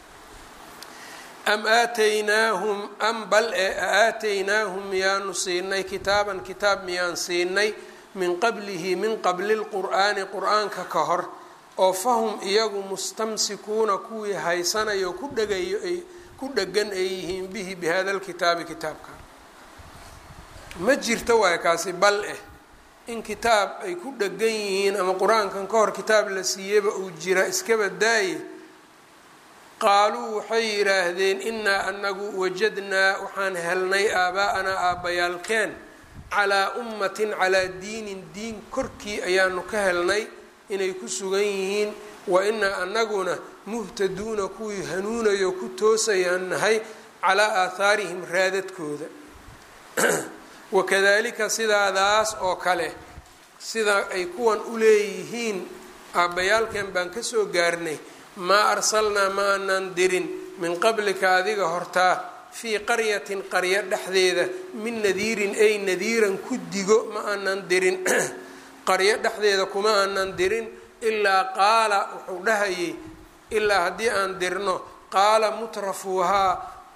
am aataynaahum am bal ee aataynaahum miyaanu siinay kitaaban kitaab miyaan siinay min qablihi min qabli lqur'aani qur-aanka ka hor oo fahum iyagu mustamsikuuna kuwii haysanayo ku dhagayo ay ku dhegan ay yihiin bihi bi hada lkitaabi kitaabka ma jirto waay kaasi bal eh in kitaab ay ku dhegan yihiin ama qur-aankan ka hor kitaab la siiyeyba uu jira iskaba daaye qaaluu waxay yidhaahdeen inaa anagu wajadnaa waxaan helnay aabaa-anaa aabbayaalkeen calaa ummatin calaa diinin diin korkii ayaanu ka helnay inay ku sugan yihiin wa inaa anaguna muhtaduuna kuwii hanuunayo ku toosayaan nahay calaa aathaarihim raadadkooda wakadalika sidaadaas oo kale sida ay kuwan u leeyihiin aabbayaalkeen baan kasoo gaarnay maa arsalnaa ma aanaan dirin min qablika adiga hortaa fii qaryatin qaryo dhexdeeda min nadiirin ay nadiiran ku digo ma aanan dirin qaryo dhexdeeda kuma aanan dirin ilaa qaala wuxuu dhahayay ilaa haddii aan dirno qaala mutrafuuhaa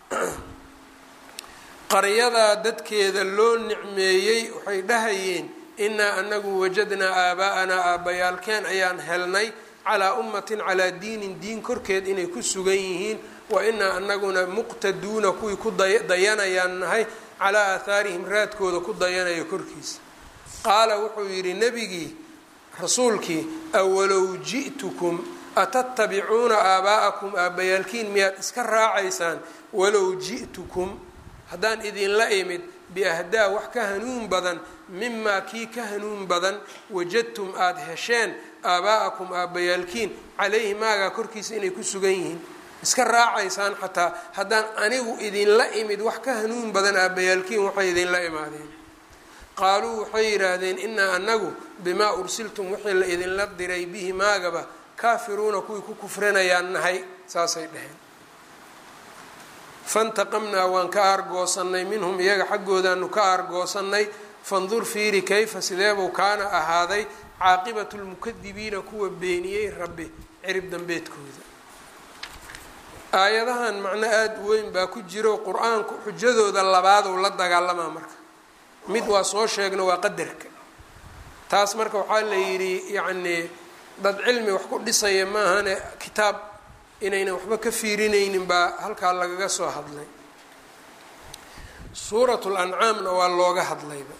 qaryadaa dadkeeda loo nicmeeyey waxay dhahayeen inaa anagu wajadnaa aabaa-anaa aabbayaalkeen ayaan helnay calaa ummatin calaa diinin diin korkeed inay ku sugan yihiin wa inaa anaguna muqtaduuna kuwii ku dayanayaan nahay calaa aahaarihim raadkooda ku dayanaya korkiisa qaala wuxuu yidhi nebigii rasuulkii awalow ji'tukum atatabicuuna aabaa'akum aabbayaalkiin miyaad iska raacaysaan walow ji'tukum haddaan idinla imid biahdaa wax ka hanuun badan mimaa kii ka hanuun badan wajadtum aada hesheen aabaa'akum aabbayaalkiin calayhi maagaa korkiisa inay ku sugan yihiin iska raacaysaan xataa haddaan anigu idinla imid wax ka hanuun badan aabbayaalkiin waxay idinla imaadeen qaaluu waxay yidhaahdeen inaa anagu bimaa ursiltum wixii la idinla diray bihi maagaba kaafiruuna kuwii ku kufrinayaan nahay saasay dhaheen fantaqamnaa waan ka aargoosannay minhum iyaga xaggoodaanu ka aargoosannay fandur fiiri kayfa sideebuu kaana ahaaday caaqibatu lmukadibiina kuwa beeniyey rabbi cirib dambeedkooda aayadahan macno aada u weyn baa ku jiro qur-aanku xujadooda labaaduu la dagaalamaa marka mid waa soo sheegno waa qadarka taas marka waxaa la yidhi yacnii dad cilmi wax ku dhisaya maahane kitaab inaynan waxba ka fiirinaynin baa halkaa lagaga soo hadlay suuratu lancaamna waa looga hadlayba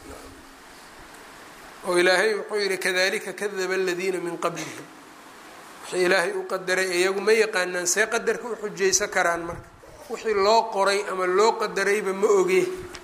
oo ilaahay wuxuu yihi kadalika kadaba aladiina min qablihim wixii ilaahay u qadaray iyagu ma yaqaanaan see qadarka u xujaysan karaan marka wixii loo qoray ama loo qadarayba ma oge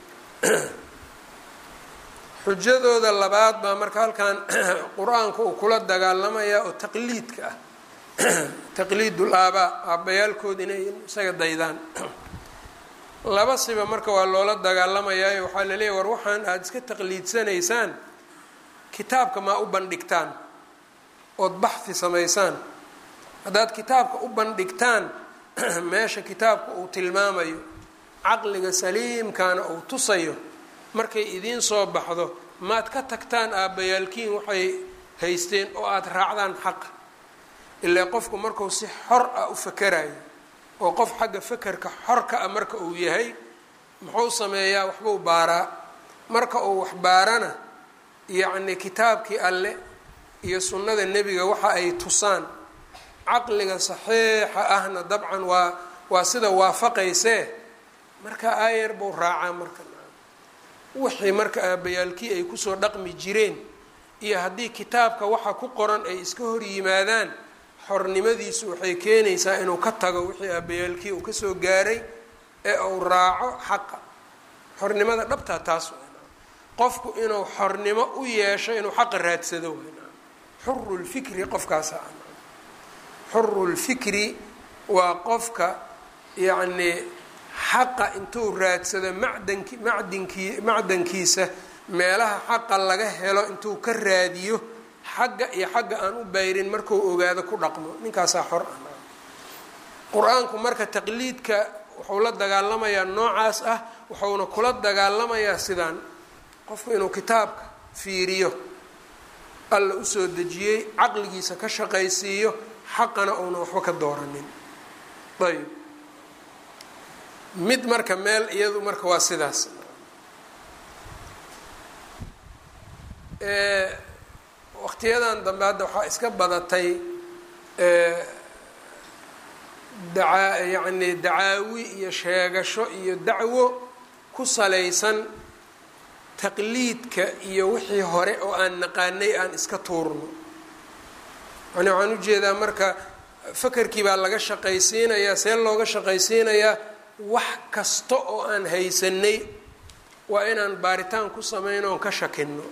xujadooda labaad baa marka halkan qur-aanka uu kula dagaalamayaa oo taqliidka ah taqliidul aabaa aabbayaalkood inay isaga daydaan laba siba marka waa loola dagaalamayaayo waxaa laleeyahy war waxaan aada iska taqliidsanaysaan kitaabka maa u bandhigtaan ood baxhi samaysaan haddaad kitaabka u bandhigtaan meesha kitaabka uu tilmaamayo caqliga saliimkaana uu tusayo markay idiin soo baxdo maad ka tagtaan aabbayaalkiin waxay haysteen oo aada raacdaan xaqa ilaa qofku markuu si xor ah u fakerayo oo qof xagga fakerka xorka ah marka uu yahay muxuu sameeyaa waxbuu baaraa marka uu wax baarana yacni kitaabkii alle iyo sunnada nebiga waxa ay tusaan caqliga saxiixa ahna dabcan waa waa sida waafaqaysee marka aayar buu raacaa marka wixii marka aabayaalkii ay kusoo dhaqmi jireen iyo haddii kitaabka waxa ku qoran ay iska hor yimaadaan xornimadiisu waxay keenaysaa inuu ka tago wixii aabayaalkii uu kasoo gaaray ee uu raaco xaqa xornimada dhabtaa taas qofku inuu xornimo u yeesho inuu xaqa raadsado xurulfikri qofkaasa xurulfikri waa qofka yacnii xaqa intuu raadsado macdanki macdinkii macdankiisa meelaha xaqa laga helo intuu ka raadiyo xagga iyo xagga aan u bayrin markuu ogaado ku dhaqmo ninkaasaa xor ah qur-aanku marka taqliidka wuxuu la dagaalamayaa noocaas ah wuxuuna kula dagaalamayaa sidaan qofku inuu kitaabka fiiriyo alla usoo dejiyey caqligiisa ka shaqaysiiyo xaqana uuna waxba ka dooranin ayb mid marka meel iyadu marka waa sidaas waqtiyadan dambe hadda waxaa iska badatay daa yacni dacaawi iyo sheegasho iyo dacwo ku salaysan taqliidka iyo wixii hore oo aan naqaanay aan iska tuurno yani waxaan ujeedaa marka fakerkii baa laga shaqaysiinayaa see looga shaqaysiinayaa wax kasta oo aan haysanay waa inaan baaritaan ku sameyno oon ka shakino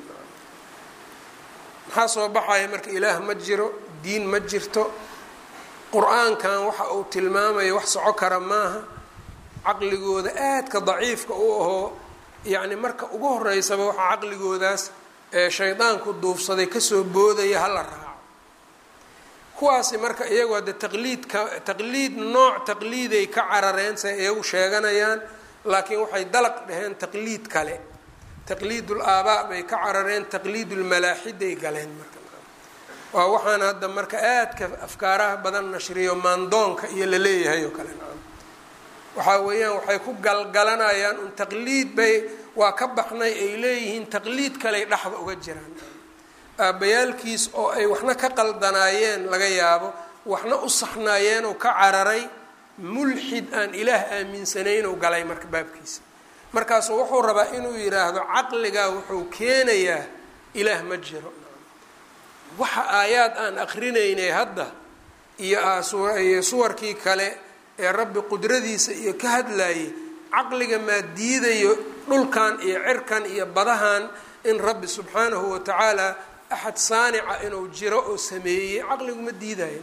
maxaa soo baxaya marka ilaah ma jiro diin ma jirto qur-aankan waxa uu tilmaamaya wax soco kara maaha caqligooda aadka daciifka u ahoo yacni marka ugu horeysaba waxaa caqligoodaas ee shaydaanku duufsaday kasoo boodaya hala raaco kuwaasi marka iyagu hadde taqliidka taqliid nooc taqliiday ka carareen say iyagu sheeganayaan laakiin waxay dalaq dhaheen taqliid kale taqliidul aabaa bay ka carareen taqliidulmalaaxiday galeen marka waa waxaan hadda marka aadka afkaaraha badan nashriyo maandoonka iyo la leeyahay oo kale waxaa weeyaan waxay ku galgalanayaan un taqliid bay waa ka baxnay ay leeyihiin taqliid kaley dhexda uga jiraan aabbayaalkiis oo ay waxna ka qaldanaayeen laga yaabo waxna u saxnaayeen oo ka cararay mulxid aan ilaah aaminsanayn oo galay marka baabkiisa markaasu wuxuu rabaa inuu yidhaahdo caqligaa wuxuu keenayaa ilaah ma jiro waxa aayaad aan akrinaynay hadda iyo iyo suwarkii kale ee rabbi qudradiisa iyo ka hadlayay caqliga maa diidayo dhulkan iyo cirkan iyo badahan in rabbi subxaanahu watacaala axad saanica inuu jiro oo sameeyey caqligu ma diidayo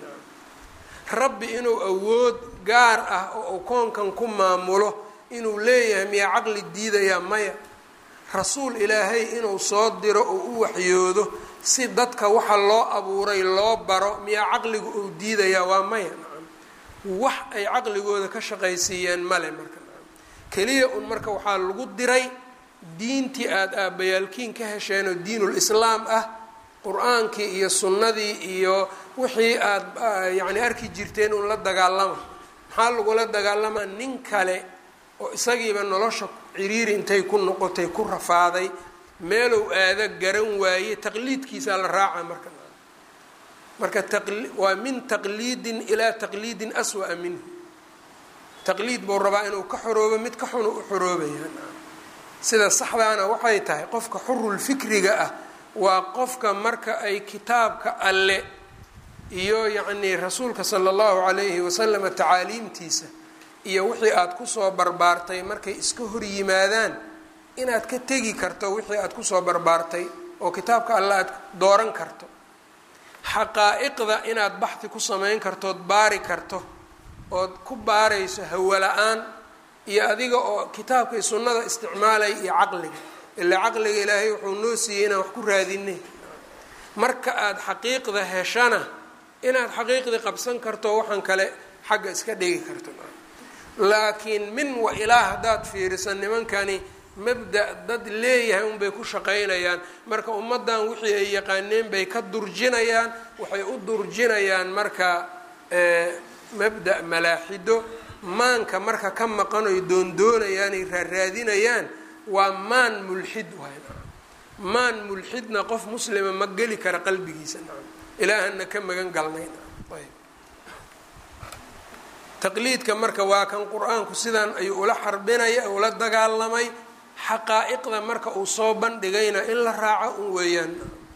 rabbi inuu awood gaar ah oo uu koonkan ku maamulo inuu leeyahay miyaa caqli diidayaa maya rasuul ilaahay inuu soo diro oo u waxyoodo si dadka waxa loo abuuray loo baro miyaa caqligu uu diidayaa waa maya nacam wax ay caqligooda ka shaqaysiiyeen male marka nacam keliya un marka waxaa lagu diray diintii aada aabbayaalkiin ka hesheen oo diinul islaam ah qur-aankii iyo sunnadii iyo wixii aada yacni arki jirteen un la dagaalama maxaa lagula dagaalamaa nin kale oo isagiiba nolosha ciriiri intay ku noqotay ku rafaaday meelow aada garan waaye taqliidkiisaa la raaca marka marka waa min taqliidin ilaa taqliidin aswa'a minhu taqliid buu rabaa inuu ka xoroobo mid ka xunu u xoroobaya sida saxdaana waxay tahay qofka xurulfikriga ah waa qofka marka ay kitaabka alle iyo yacnii rasuulka sala allahu calayhi wasalama tacaaliimtiisa iyo wixii aada kusoo barbaartay markay iska hor yimaadaan inaad ka tegi karto wixii aada kusoo barbaartay oo kitaabka alle aad dooran karto xaqaa-iqda inaad baxdi ku samayn kartood baari karto ood ku baarayso hawo la-aan iyo adiga oo kitaabka iyo sunnada isticmaalaya iyo caqliga ilaa caqliga ilaahay wuxuu noo siiyey inaan wax ku raadinay marka aada xaqiiqda heshana inaad xaqiiqdii qabsan karto waxaan kale xagga iska dhigi karto laakiin min wa ilaa haddaad fiiriso nimankani mabda dad leeyahay unbay ku shaqaynayaan marka ummaddan wixii ay yaqaaneen bay ka durjinayaan waxay u durjinayaan marka mabda malaaxido maanka marka ka maqan oy doondoonayaan ay raaraadinayaan waa maan mulxid waay maan mulxidna qof muslima ma geli kara qalbigiisa nacam ilaahana ka magan galnay ayb taqliidka marka waa kan qur-aanku sidan ayuu ula xarbinaya ula dagaalamay xaqaa-iqda marka uu soo bandhigayna in la raaco un weeyaan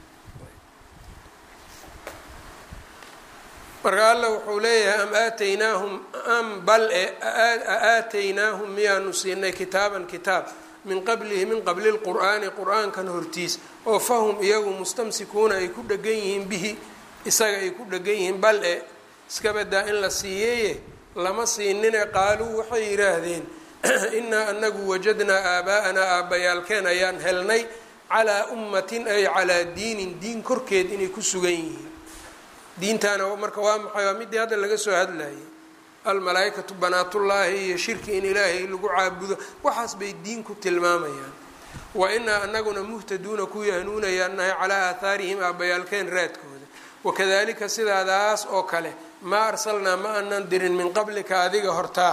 marka alla wuxuu leeyahay am aataynaahum am bal e aataynaahum miyaanu siinay kitaaban kitaab min qablihi min qabli lqur'aani qur-aankan hortiis oo fahum iyagu mustamsikuuna ay ku dhegan yihiin bihi isaga ay ku dhegan yihiin bal e iskabadaa in la siiyeeye lama siinine qaaluu waxay yidhaahdeen innaa anagu wajadnaa aabaa'anaa aabbayaalkeen ayaan helnay calaa ummatin ay calaa diinin diin korkeed inay ku sugan yihiin diintaana marka waa maxay waa midii hadda laga soo hadlayay almalaa-ikatu banaatullaahi iyo shirki in ilaahay lagu caabudo waxaas bay diin ku tilmaamayaan wa inaa anaguna muhtaduuna kuwii hanuunayaan nahay calaa aahaarihim aabbayaalkeen raadkooda wakadalika sidaadaas oo kale maa arsalnaa ma aanan dirin min qablika adiga hortaa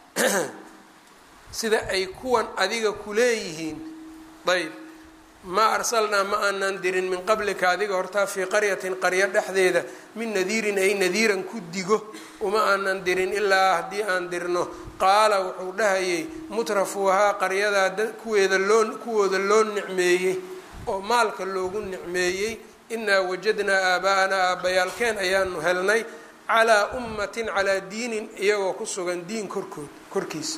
sida ay kuwan adiga kuleeyihiin ayb maa arsalnaa ma aanan dirin min qablika adiga hortaa fii qaryatin qaryo dhexdeeda min nadiirin ay nadiiran ku digo uma aanan dirin ilaa haddii aan dirno qaala wuxuu dhahayay mutrafuuhaa qaryadaa kuweeda loo kuwooda loo nicmeeyey oo maalka loogu nicmeeyey inaa wajadnaa aabaa'anaa aabbayaalkeen ayaanu helnay calaa ummatin calaa diinin iyagoo ku sugan diin korkood korkiisa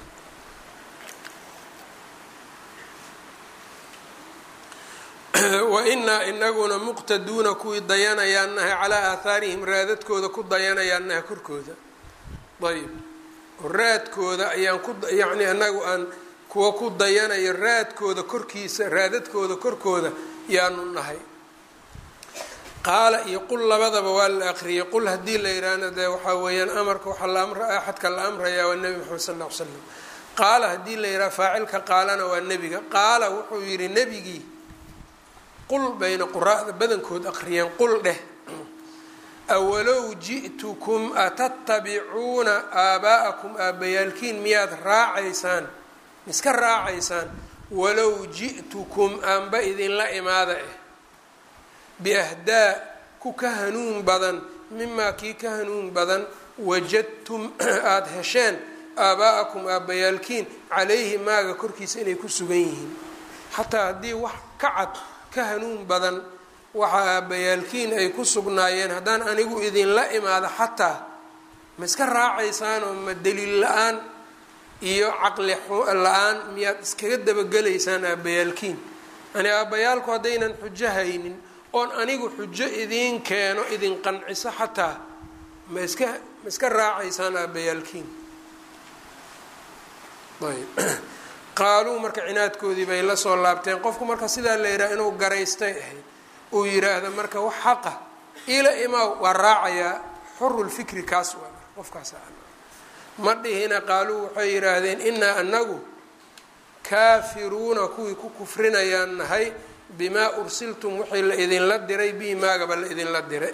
wa inaa inaguna muqtaduuna kuwii dayanayaan nahay calaa aahaarihim raadadkooda ku dayanayaan nahay korkooda ayb raadkooda ayaan ku yacni anagu aan kuwa ku dayanayo raadkooda korkiisa raadadkooda korkooda yaanu nahay qaala iyo qul labadaba waa la aqriyay qul haddii la yidhaahna dee waxaa weeyaan amarka waxaa la amra axadka la amrayaa waa nebi maxamed sal lla ly slam qaala haddii la yidhaha faacilka qaalana waa nebiga qaala wuxuu yidhi nebigii qul bayna quraa'da badankood aqriyeen qul dheh awalow ji'tukum atatabicuuna aabaa'akum aabbayaalkiin miyaad raacaysaan miska raacaysaan walow ji'tukum aanba idinla imaada eh biahdaa ku ka hanuun badan mimaa kii ka hanuun badan wajadtum aada hesheen aabaa'akum aabbayaalkiin calayhi maaga korkiisa inay ku sugan yihiin xataa haddii wax ka cad ka hanuun badan waxa aabbayaalkiin ay ku sugnaayeen haddaan anigu idinla imaado xataa ma iska raacaysaan oo ma daliil la-aan iyo caqli la-aan miyaad iskaga dabagelaysaan aabbayaalkiin yani aabbayaalku haddaynan xujo haynin oon anigu xujo idiin keeno idin qanciso xataa ma iska ma iska raacaysaan aabbayaalkiin ayb qaaluu marka cinaadkoodii bay la soo laabteen qofku marka sidaa la yidhaha inuu garaystay ahayd uu yiraahdo marka wax xaqa ila imaa waa raacayaa xurulfikri kaas waa qofkaas ma dhihina qaaluu waxay yidhaahdeen inaa anagu kaafiruuna kuwii ku kufrinayaan nahay bimaa ursiltum wixii la idinla diray bihi maagaba la idinla diray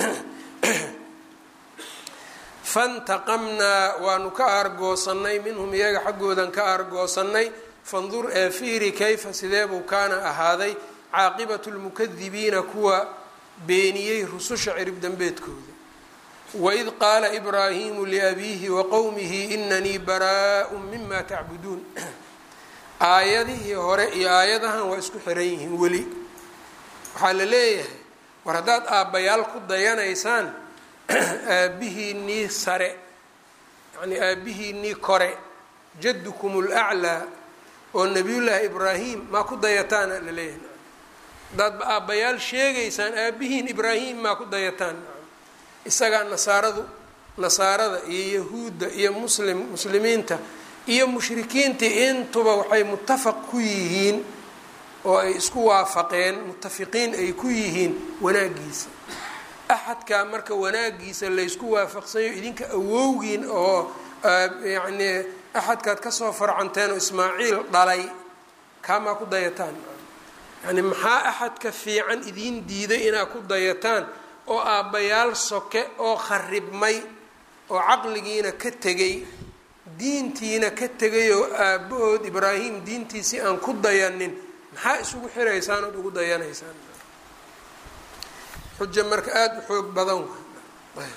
fantaqamnaa waanu ka aargoosannay minhum iyaga xaggoodan ka aargoosannay fandur ee fiiri kayfa sideebuu kaana ahaaday caaqibatu lmukadibiina kuwa beeniyey rususha cirib dambeedkooda waid qaala ibraahimu liabiihi waqowmihi inanii baraa-u mima tacbuduun aayadihii hore iyo aayadahan waa isku xiran yihiin weli waxaa la leeyahay war haddaad aabbayaal ku dayanaysaan aabihiinii sare yacnii aabihiinii kore jaddukum laclaa oo nabiyullaahi ibraahim maa ku dayataana la leeyahay haddaad aabbayaal sheegaysaan aabihiin ibraahim maa ku dayataan isagaa nasaaradu nasaarada iyo yahuudda iyo muslim muslimiinta iyo mushrikiintii intuba waxay muttafaq ku yihiin oo ay isku waafaqeen muttafiqiin ay ku yihiin wanaagiisa axadkaa marka wanaagiisa laysku waafaqsanyo idinka awowgiin oo yacnii axadkaad kasoo farcanteen oo ismaaciil dhalay kaamaa ku dayataan yani maxaa axadka fiican idiin diiday inaad ku dayataan oo aabbayaal soke oo kharibmay oo caqligiina ka tegay diintiina ka tegay oo aabbahood ibraahim diintiisii aan ku dayanin maxaa isugu xiraysaan ood ugu dayanaysaan xujo marka aada u xoog badan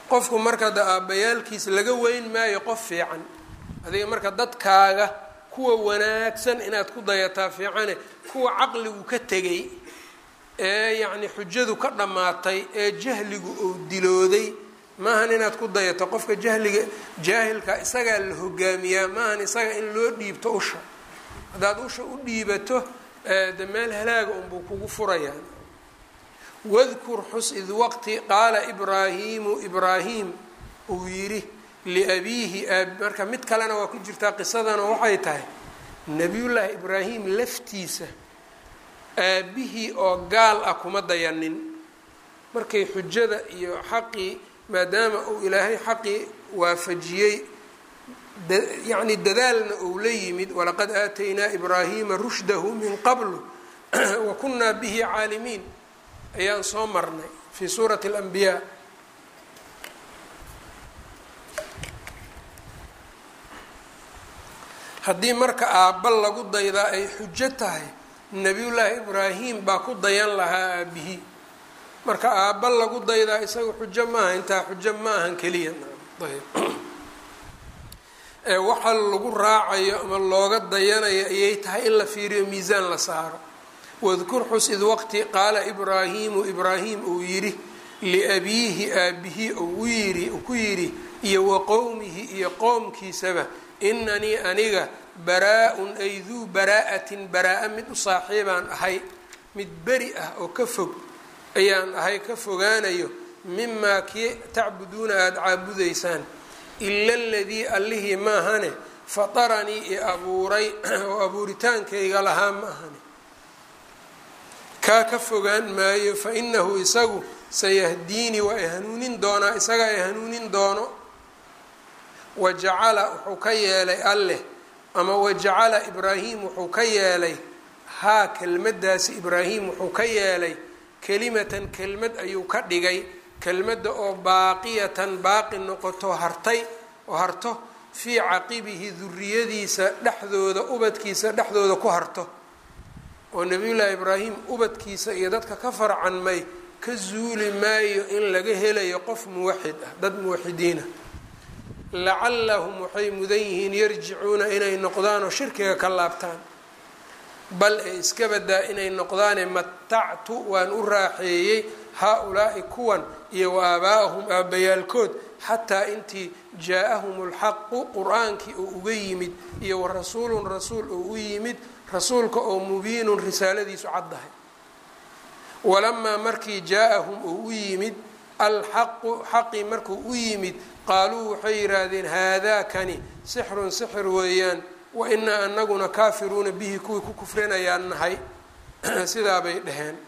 qofku marka da aabbayaalkiis laga weyn maayo qof fiican adiga marka dadkaaga kuwa wanaagsan inaad ku dayataa fiicane kuwa caqligu ka tegay ee yacni xujadu ka dhammaatay ee jahligu uu dilooday maahan inaad ku dayato qofka jahliga jaahilka isagaa la hogaamiyaa maahan isaga in loo dhiibto usha haddaad usha u dhiibato de meel halaaga unbuu kugu furayaa wadkur xus id waqti qaala ibraahiimu ibraahim uu yidhi liabiihi marka mid kalena waa ku jirtaa qisadana waxay tahay nabiyullaahi ibraahim laftiisa aabihii oo gaal ah kuma dayanin markay xujada iyo xaqii maadaama uu ilaahay xaqii waafajiyey yacni dadaalna uu la yimid walaqad aataynaa ibraahiima rushdahu min qablu wa kunnaa bihi caalimiin ayaan soo marnay fii suurati alanbiyaa haddii marka aabba lagu daydaa ay xujo tahay nebiyullaahi ibraahim baa ku dayan lahaa aabihii marka aabba lagu daydaa isaga xujo maaha intaa xujo ma ahan keliya ee waxa lagu raacayo ama looga dayanayo ayay tahay in la fiiriyo miisaan la saaro wadkur xus id waqti qaala ibraahiimu ibraahim uu yidhi liabiihi aabbihi uu yidhi ku yidhi iyo wa qowmihi iyo qowmkiisaba inanii aniga baraa-un ay duu baraa-atin baraa-a mid u saaxiibaan ahay mid beri ah oo ka fog ayaan ahay ka fogaanayo mimaa kii tacbuduuna aada caabudaysaan ila aladii allihii maahane fataranii i abuuray oo abuuritaankayga lahaa ma ahane kaa ka fogaan maayo fa inahu isagu sayahdiinii waa i hanuunin doonaa isagaa i hanuunin doono wajacala wuxuu ka yeelay alleh ama wajacala ibraahim wuxuu ka yeelay haa kelmaddaasi ibraahim wuxuu ka yeelay kelimatan kelmad ayuu ka dhigay kelmadda oo baaqiyatan baaqi noqoto hartay oo harto fii caqibihi duriyadiisa dhexdooda ubadkiisa dhexdooda ku harto oo nabiyullaahi ibraahim ubadkiisa iyo dadka ka farcanmay ka zuuli maayo in laga helayo qof muwaxid ah dad muwaxidiina lacallahum waxay mudan yihiin yarjicuuna inay noqdaan oo shirkiga ka laabtaan bal ee iska badaa inay noqdaane matactu waan u raaxeeyey haa-ulaa'i kuwan iyo wa aabaa'ahum aabbayaalkood xataa intii jaa-ahum lxaqu qur-aankii oo uga yimid iyo wa rasuulun rasuul oo u yimid rasuulka oo mubiinun risaaladiisu caddahay walamaa markii jaa-ahum oo u yimid alxaqu xaqii markuu u yimid qaaluu waxay yidhaahdeen haadaakani sixrun sixir weeyaan wa inaa anaguna kaafiruuna bihi kuwii ku kufrinayaan nahay sidaabay dhaheen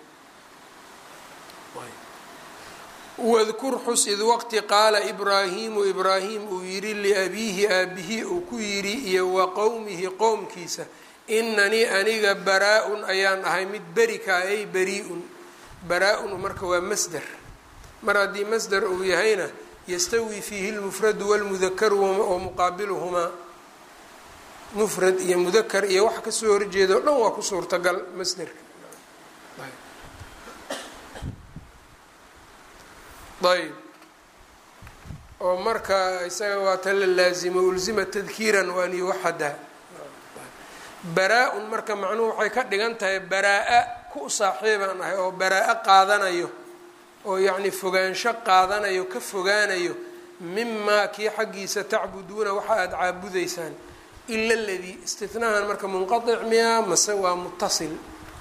wadkur xus id waqti qaala ibraahiimu ibraahim uu yidhi liabiihi aabihi uu ku yidhi iyo wa qowmihi qowmkiisa inanii aniga baraa-un ayaan ahay mid berikaa ay beri-un baraa-un marka waa masder mar haddii masder uu yahayna yastawii fiihi lmufradu walmudakaru oo muqaabiluhumaa mufrad iyo mudakar iyo wax kasoo horjeeda o dhan waa ku suurtagal masderka ayb oo marka isaga waa ta la laazimo ulzima tadkiiran waan yuwaxada baraa-un marka macnuhu waxay ka dhigan tahay baraa-a ku saaxiibaan ahay oo baraa-a qaadanayo oo yacni fogaansho qaadanayo ka fogaanayo mimaa kii xaggiisa tacbuduuna waxa aada caabudaysaan ila ladii istinahan marka munqaic miyaa mase waa mutasil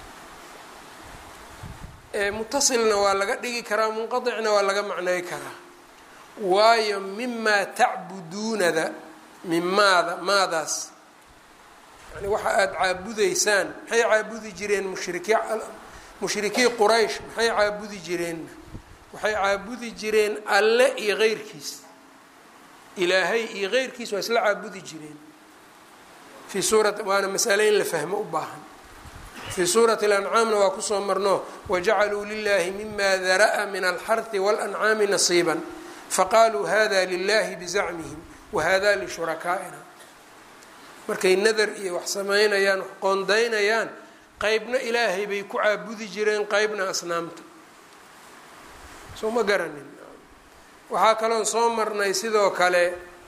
mutasilna waa laga dhigi karaa munqaicna waa laga macnay karaa waayo mimaa tacbuduunada mimaada maadaas yani waxa aada caabudaysaan maxay caabudi jireen mushriki mushrikii quraysh maxay caabudi jireen waxay caabudi jireen alle iyo keyrkiis ilaahay iyo keyrkiis waa isla caabudi jireen fii suurati waana masale in la fahmo u baahan fii suurati اlancaamna waa kusoo marno wajacaluu lilahi mima dara'a min alxarhi walancaami nasiiba faqaaluu hada lilahi bizacmihim wahada lishurakaaina markay nadar iyo wax samaynayaan wax qoondaynayaan qeybna ilaahay bay ku caabudi jireen qeybna asnaamta soo ma garanin waxaa kaloon soo marnay sidoo kale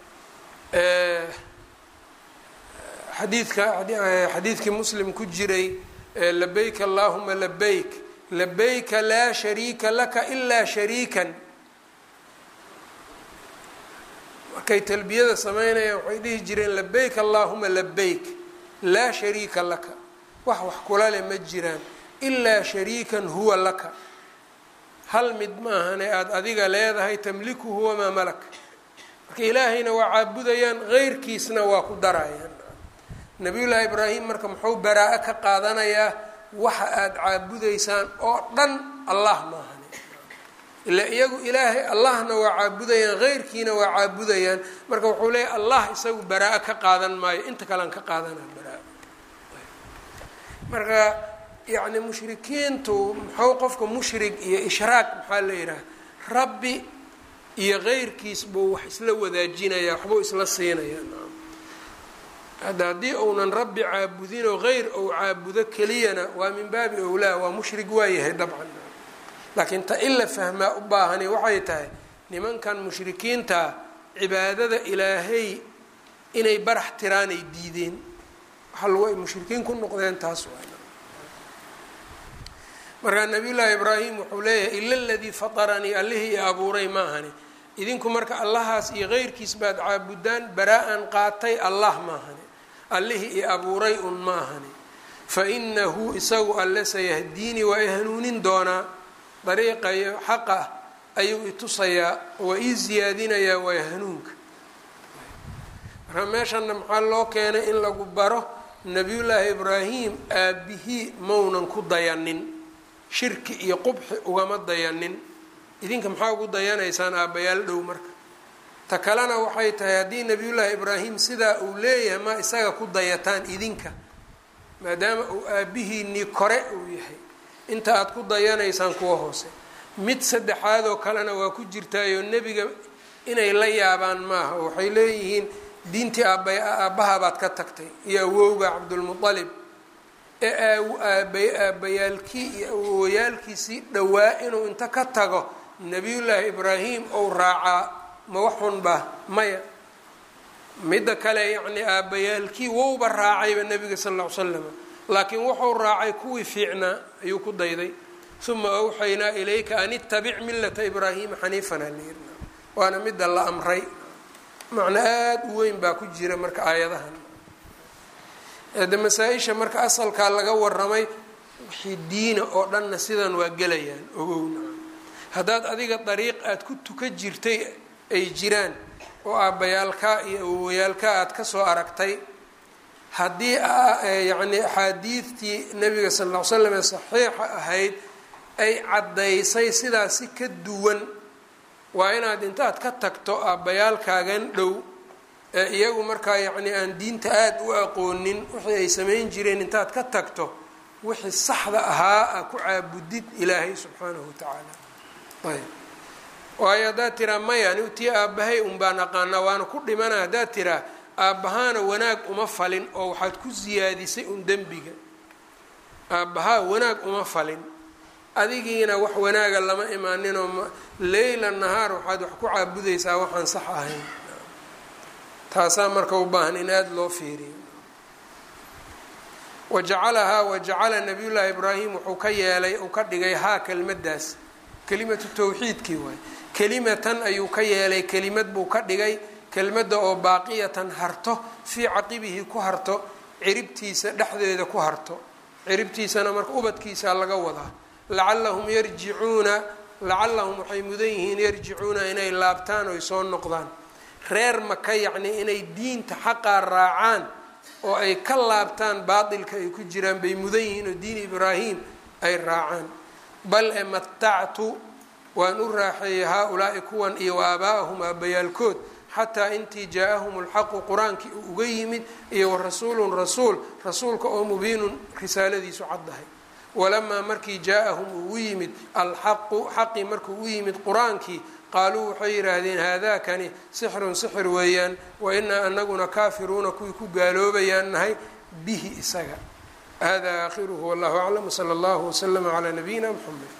xadiidka xadiidkii muslim ku jiray labayk allahuma labayk labayka laa shariika laka ilaa shariikan markay talbiyada sameynayaan waxay dhihi jireen labayk allahuma labayk laa shariika laka wax wax kula leh ma jiraan ilaa shariikan huwa laka hal mid maahane aada adiga leedahay tamlikuhu wamaa malak marka ilaahayna waa caabudayaan heyrkiisna waa ku darayaan nabiyullaahi ibraahim marka muxuu baraa-o ka qaadanayaa waxa aada caabudaysaan oo dhan allah maahane ila iyagu ilaahay allahna waa caabudayaan heyrkiina waa caabudayaan marka wuxuu leeyahy allah isagu baraa-o ka qaadan maayo inta kalean ka qaadanaa baraa marka yacni mushrikiintu muxuu qofka mushrig iyo ishraaq maxaa la yidhaha rabbi iyo heyrkiis buu wax isla wadaajinayaa waxbuu isla siinayaa hadda haddii uunan rabbi caabudinoo heyr ou caabudo keliyana waa min baabi owlaa waa mushrig waayahay dabcan laakiin ta in la fahmaa u baahani waxay tahay nimankan mushrikiinta cibaadada ilaahay inay barax tiraanay diideen waxaa lagu ay mushrikiin ku noqdeen taas waa markaa nabiyullaahi ibraahim wuxuu leeyahay ila aladii fataranii allihii i abuuray maahani idinku marka allahaas iyo heyrkiis baad caabudaan baraa-an qaatay allah maahani allihii i abuuray un maahani fa inahu isagu alle sayahdiinii waa i hanuunin doonaa dariiqa iyo xaqa ayuu i tusayaa waa ii siyaadinayaa waa hanuunka marka meeshanna maxaa loo keenay in lagu baro nabiyullaahi ibraahim aabihii maunan ku dayanin shirki iyo qubxi ugama dayanin idinka maxaa ugu dayanaysaan aabbayaal dhow marka ta kalena waxay tahay haddii nabiyullaahi ibraahim sidaa uu leeyahay ma isaga ku dayataan idinka maadaama uu aabbihiinii kore uu yahay inta aada ku dayanaysaan kuwa hoose mid saddexaadoo kalena waa ku jirtaayoo nebiga inay la yaabaan maaha oo waxay leeyihiin diintii aaba aabbahabaad ka tagtay iyo awowga cabdulmualib ee aaba aabbayaalkii iyo awowayaalkiisii dhowaa inuu inta ka tago nabiyullaahi ibraahim ou raacaa ma waxunba maya midda kale yacnii aabbayaalkii wowba raacayba nebiga sal lla ly slam laakiin wuxuu raacay kuwii fiicnaa ayuu ku dayday uma awxaynaa ilayka an ittabic millata ibraahima xaniifan halirna waana midda la amray macno aada u weyn baa ku jira marka aayadahan de masaa-isha marka asalkaa laga waramay wixii diina oo dhanna sidan waa gelayaan ogowna haddaad adiga dariiq aada ku tuka jirtay ay jiraan oo aabbayaalkaa iyo awowayaalkaa aada kasoo aragtay haddii yacni axaadiidtii nabiga sal ll ly slam ee saxiixa ahayd ay caddaysay sidaas si ka duwan waa inaad intaad ka tagto aabbayaalkaagan dhow ee iyagu markaa yacni aan diinta aada u aqoonin wixii ay samayn jireen intaad ka tagto wixii saxda ahaa a ku caabudid ilaahay subxaanahu wa tacaala ayb waayo haddaad tiraa maya ani tii aabbahay un baan aqaanaa waana ku dhimana haddaad tiraa aabbahaana wanaag uma falin oo waxaad ku siyaadisay un dembiga aabbahaa wanaag uma falin adigiina wax wanaaga lama imaaninoo leyla nahaar waxaad wax ku caabudaysaa waxaan sax ahayn taasaa marka u baahan in aada loo fiiriyo wajacalahaa wajacala nabiy llaahi ibraahim wuxuu ka yeelay uu ka dhigay haa kelimadaas kelimatu tawxiidkii waay kelimatan ayuu ka yeelay kelimad buu ka dhigay kelmadda oo baaqiyatan harto fii caqibihi ku harto ciribtiisa dhexdeeda ku harto ciribtiisana marka ubadkiisa laga wadaa lacallahum yarjicuuna lacallahum waxay mudan yihiin yarjicuuna inay laabtaan oy soo noqdaan reer maka yacnii inay diinta xaqaa raacaan oo ay ka laabtaan baatilka ay ku jiraan bay mudan yihiin oo diin ibraahim ay raacaan bal e matactu waan u raaxeeyey haa-ulaa'i kuwan iyo wa aabaa'ahum aabbayaalkood xataa intii jaa-ahum lxaqu qur-aankii uu uga yimid iyo wa rasuulun rasuul rasuulka oo mubiinun risaaladiisu caddahay walamaa markii jaa-ahum uu u yimid alxaqu xaqii markuu u yimid qur-aankii qaaluu waxay yidhaahdeen haadakani sixrun sixir weeyaan wa inaa anaguna kaafiruuna kuwii ku gaaloobayaan nahay bihi isaga hada aakhiruhu wallahu aclam wsala allahu waslama calaa nabiyina mxamed